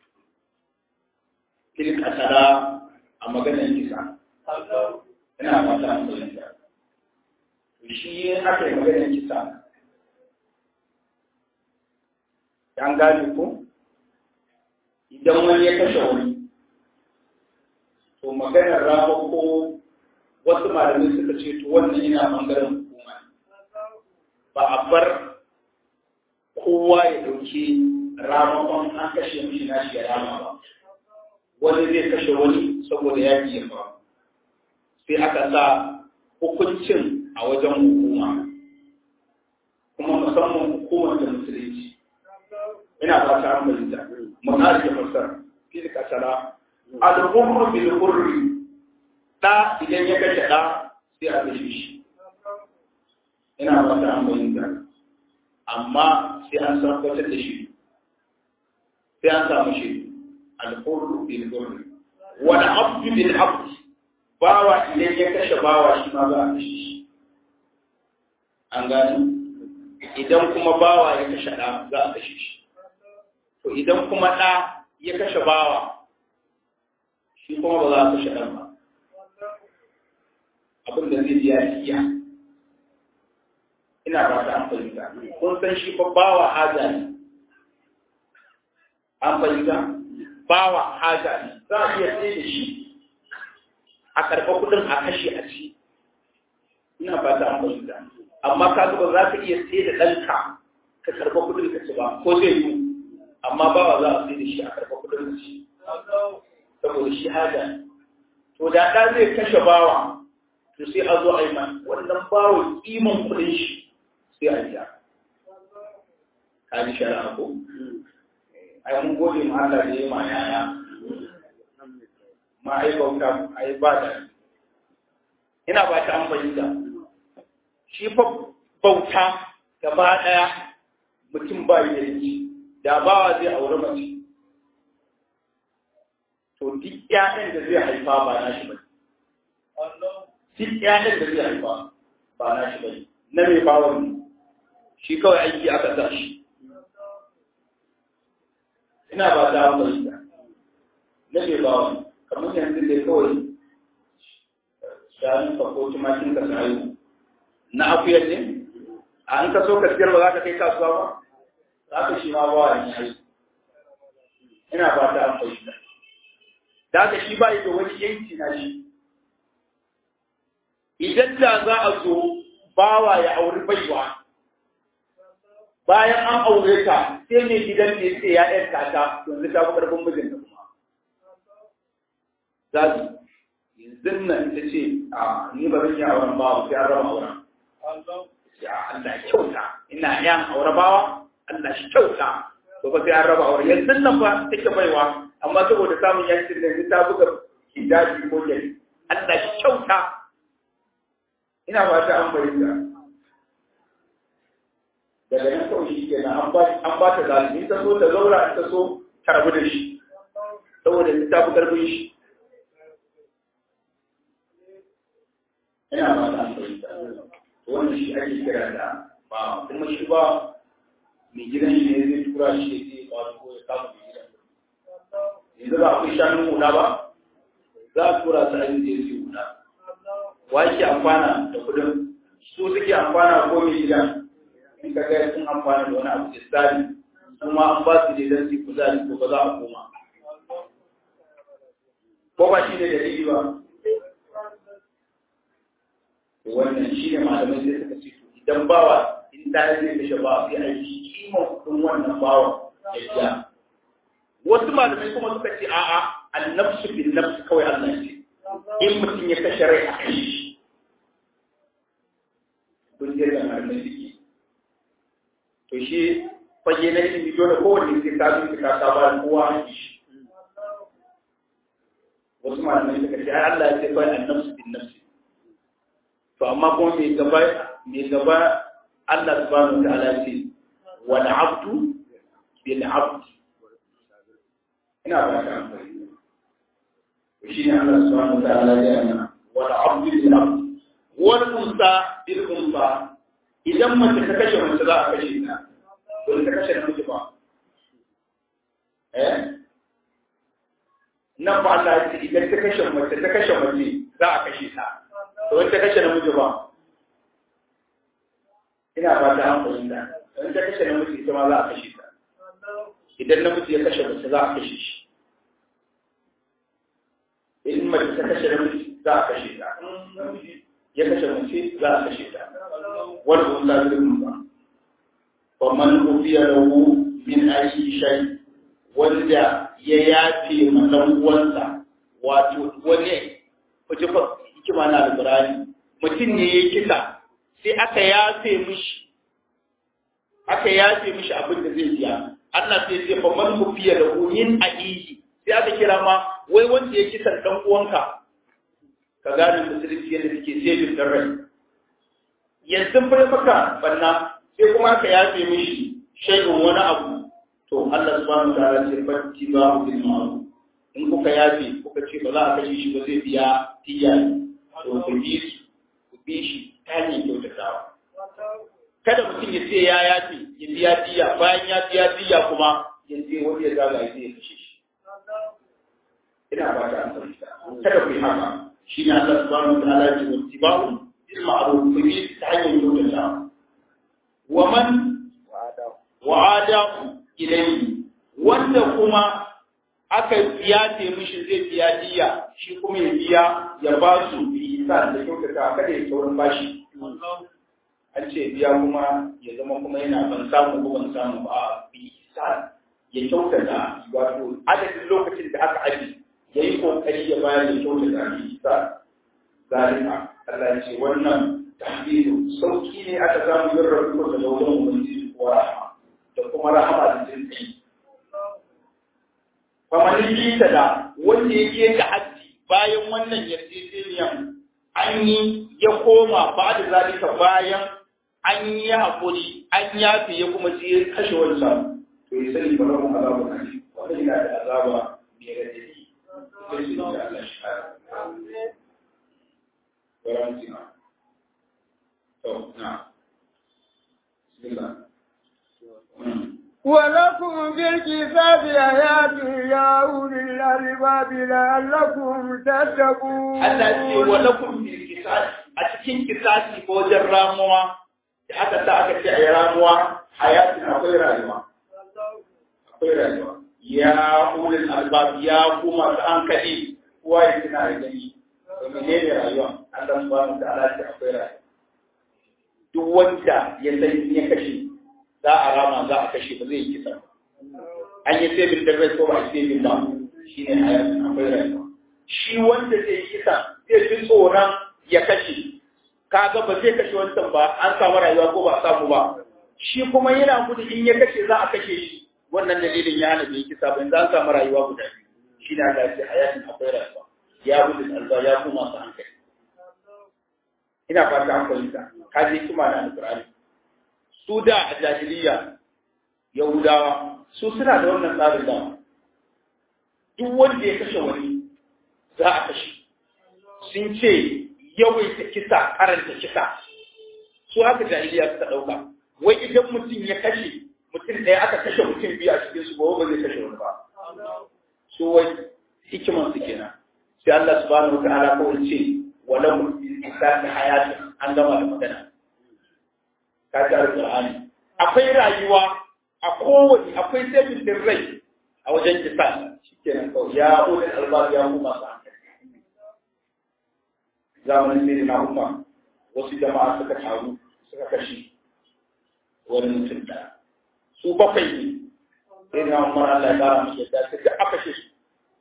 tilka tara a maganar kisa ina fata an fahimta to shi aka yi maganar kisa an gane ko idan wani ya kashe wani to maganar rama ko wasu malamai suka ce to wannan yana bangaren hukuma ba a bar kowa ya dauki ramakon an kashe mishi nashi ya rama ba wani zai kashe wani saboda ya ya ba sai aka sa hukuncin a wajen hukuma kuma musamman hukumar da musulunci ina ba ta amince munari da fasar fil kasara al-hurru bil hurri da idan ya kashe da sai a kashe shi ina ba ta amince amma sai an sarkwatar da shi sai an samu shi al-hurru bil hurri wal abdu bil abd bawa idan ya kashe bawa shi ma za a kashe shi an gani idan kuma bawa ya kashe ɗa za a kashe shi to idan kuma ɗa ya kashe bawa shi kuma ba za a kashe ɗan ba abin da zai biya iya ina ba ta an fahimta kun san shi fa bawa haja ne an fahimta bawa haja ne za a iya tsaye da shi a karɓa kuɗin a kashe a ci ina ba ta an fahimta amma ka ba za ka iya tsaye da ɗanka ka karɓa kuɗin ka ci ba ko zai yi amma bawa za a tsaye da shi a karɓa kuɗin ka ci saboda shi haja ne to da ɗa zai kashe bawa to sai a zo a yi man wannan bawa kiman kuɗin shi sai a biya ka ji shari'a ko ai mun gode ma Allah da ya ma yaya ma ai bauta ai ba da ina ba ta an fahimta shi fa bauta gaba daya mutum ba yi da yanci da bawa zai aure mace to duk ƴaƴan da zai haifa ba na shi ba duk ƴaƴan da zai haifa ba na shi ba na mai bawon ne shi kawai aiki aka sa shi ina ba ta fahimta na ke ba wani kamar yanzu dai kawai shanun ka ko tumakin ka sayu na akuyar ne a an ka so ka siyar ba za ka kai kasuwa ba za ka shi ma ba wani yayi ina ba ta fahimta da haka shi ba da wani yanki na shi idan da za a zo bawa ya auri baiwa bayan an aure ta sai mai gidan ne sai ya ɗan ta yanzu ta fi ƙarfin mijin da kuma za su yanzu nan ta ce a ni ba zan yi auren bawa sai an raba auren sai a Allah kyauta ina yan aure bawa Allah shi kyauta to ba sai an raba auren yanzu nan fa take baiwa amma saboda samun yankin da yanzu ta buga hijabi ko jari Allah shi kyauta ina ba ta an bayyana daga nan kawai shi ke an ba ta zalimi ta so ta zaura ta so ta rabu da shi saboda ta fi karfin shi ina ba ta fahimta wannan shi ake kira da ba kuma shi ba mai gidan shi ne zai tura shi ya ce ba ko ya kama mai gidan yanzu ba akwai shanun hula ba za a tura su ainihin da ya ce hula wa yake amfana da kudin su suke amfana ko mai gidan in ka ga sun amfani da wani abu da tsari kuma an ba su ne don su kuzari ko ba za a koma ko ba shi ne da dalili ba wannan shi ne malamai sai suka ce to idan bawa in ta yi zai kashe bawa sai a yi kiman kudin wannan bawa ya biya wasu malamai kuma suka ce a'a annabsu bin nafsu kawai Allah ce in mutum ya kashe rai a kai shi kun je da malamai suke to shi fage na ilimi dole kowanne sai ka bi ka ka ba kowa a shi wasu malamai suka ce ai Allah ya ce kai annabsu bin nafsi to amma kuma mai gaba mai gaba Allah subhanahu wa ta'ala ce wal abdu bil abd ina ba ka amfani shi ne Allah subhanahu wa ta'ala ya yana wal abdu bil abd wal unsa bil unsa idan mace ta kashe mace za a kashe ta to ta kashe namiji ba eh nan ba Allah ya ce idan ta kashe mace ta kashe mace za a kashe ta to wanda kashe namiji ba ina ba ta hankali da wanda kashe namiji ita ma za a kashe ta idan namiji ya kashe mace za a kashe shi in mace ta kashe namiji za a kashe ta namiji ya kashe mace za a kashe ta wani wanda zai ba wa man ufiya lahu min ayi shay wanda ya yafe ma dan uwansa wato wani kuje fa hikima na alqur'ani mutum ne ya kisa sai aka yafe mishi aka yafe mishi abin da zai biya Allah sai ya fa man ufiya lahu min ayi sai aka kira ma wai wanda ya kisa dan uwanka ka gane musulunci yadda suke sai da rai yanzu fa maka banna sai kuma aka yafe mishi shaidun wani abu to Allah subhanahu wa ta'ala ce fatti ba bil ma'ruf in kuka yafe kuka ce ba za a kashe shi ba zai biya tiya to ku bi su ku bi shi ta hanyar kyautatawa kada mutum ya ce ya yafe ya biya diya bayan ya biya diya kuma ya je wani ya zaga ya je ya kashe shi ina ba ta amfani kada ku yi haka shi ne Allah subhanahu wa ta'ala ya ce wattiba'u bil ma'ruf ku yi ta hanyar kyautata wa man wa'ada ilayhi wanda kuma aka yace mishi zai biya diya shi kuma ya biya ya ba su bi isa da kyautata kada ya taurin bashi an ce biya kuma ya zama kuma yana ban samu ko ban samu ba bi isa ya kyautata wato adadin lokacin da aka aji ya yi kokari ya bayar da kyautata bi isa zalika Allah ya ce wannan tahbiru sauki ne aka samu yin rabu da wajen ubangiji ko rahama da kuma rahama da jin kai famanin lita da wanda yake da hajji bayan wannan yarjejeniyan an yi ya koma ba da zalika bayan an yi haƙuri an yafe ya kuma je kashe wancan to ya sani ba rabu azaba na shi wanda yana da azaba mai radadi sai su da Allah shi kare garanti na to na bismillah ولكم في الكتاب آيات يا أولي الألباب لعلكم تتقون Allah ce wa lakum fil qisas a cikin kisasi ko wajen ramuwa da aka sa aka ce ayi ramuwa hayatin akwai rayuwa akwai rayuwa ya ulul albab ya kuma da hankali kowa ya tuna da gani to menene rayuwa Allah subhanahu wa ta'ala ce akwai rayuwa duk wanda ya san ya kashe za a rama za a kashe ba zai yi kisa an yi sabin da rai ko ba a yi sabin ba shi ne hayatin akwai rayuwa shi wanda zai yi kisa zai fi tsoron ya kashe kaga ba zai kashe wancan ba an samu rayuwa ko ba a samu ba shi kuma yana gudu in ya kashe za a kashe shi wannan dalilin ya hana bai kisa ba yanzu an samu rayuwa guda biyu shi ne Allah ya ce hayatin akwai rayuwa ya gudu alba ya kuma su hankali ina fata an fahimta ka je kuma na alƙur'ani su da a jahiliya yahudawa su suna da wannan tsarin da duk wanda ya kashe wani za a kashe sun ce yawaita kisa karanta kisa su haka jahiliya suka ɗauka wai idan mutum ya kashe mutum ɗaya aka kashe mutum biyu a cikin su gobe ba zai kashe wani ba su wai hikiman su kenan sai Allah subhanahu wa ta'ala kawai ce walau bil isati hayatin an gama da magana ka ji alƙur'ani akwai rayuwa a kowane akwai sabin din rai a wajen kisa shikenan kawai ya ulul albab ya kuma sa zamanin sai na umma wasu jama'a suka taru suka kashe wani mutum da su bakwai ne sai na umar Allah ya kara musu yadda suka aka kashe su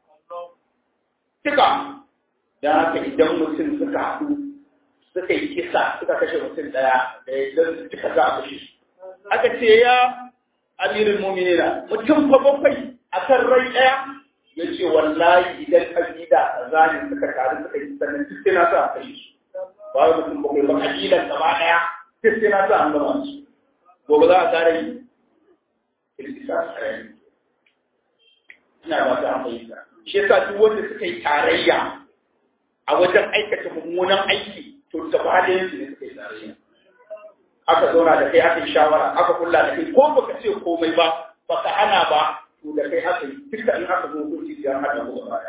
duka dan haka idan mutum suka haɗu suka yi kisa suka kashe mutum ɗaya da idan duka za a kashe su aka ce ya amirin muminina mutum fa bakwai a kan rai ɗaya ya ce wallahi idan ƙabila a zane suka taru suka yi sannan duk sai na sa a kashe su ba wai mutum bakwai ba ƙabilan gaba ɗaya duk sai na sa an gama su gobe za a ƙara yi kirkisa a tsarari ina ba ta fahimta shi yasa duk wanda suka yi tarayya a wajen aikata mummunan aiki to gaba da yanzu ne suka yi tarayya aka zauna da kai aka yi shawara aka kulla da kai ko baka ce komai ba baka hana ba to da kai aka yi duka in aka zo hukunci ya hada ko gaba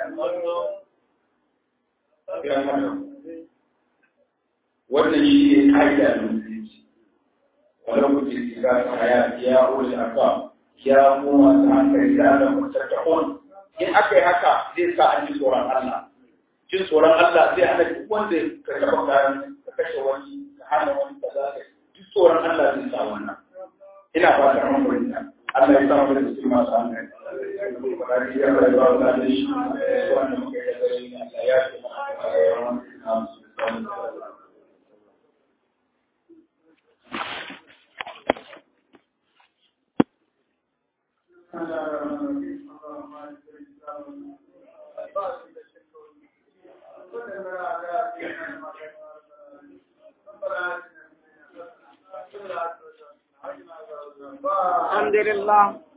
ɗaya wannan shi ne ka'ida da musulunci wala kuke tsira ta haya ya ulul albab ya mu masu hankali da Allah mutattakun in aka yi haka zai sa an ji tsoron Allah jin tsoron Allah zai hana duk wanda ka taɓa kayan ka kashe wani ka hana wani ka za ka duk tsoron Allah zai sa wannan ina fatan mun fahimta Allah ya samu da cikin masu hankali bari ya bai ba da shi wannan muke da gare ni Allah ya ce الحمد لله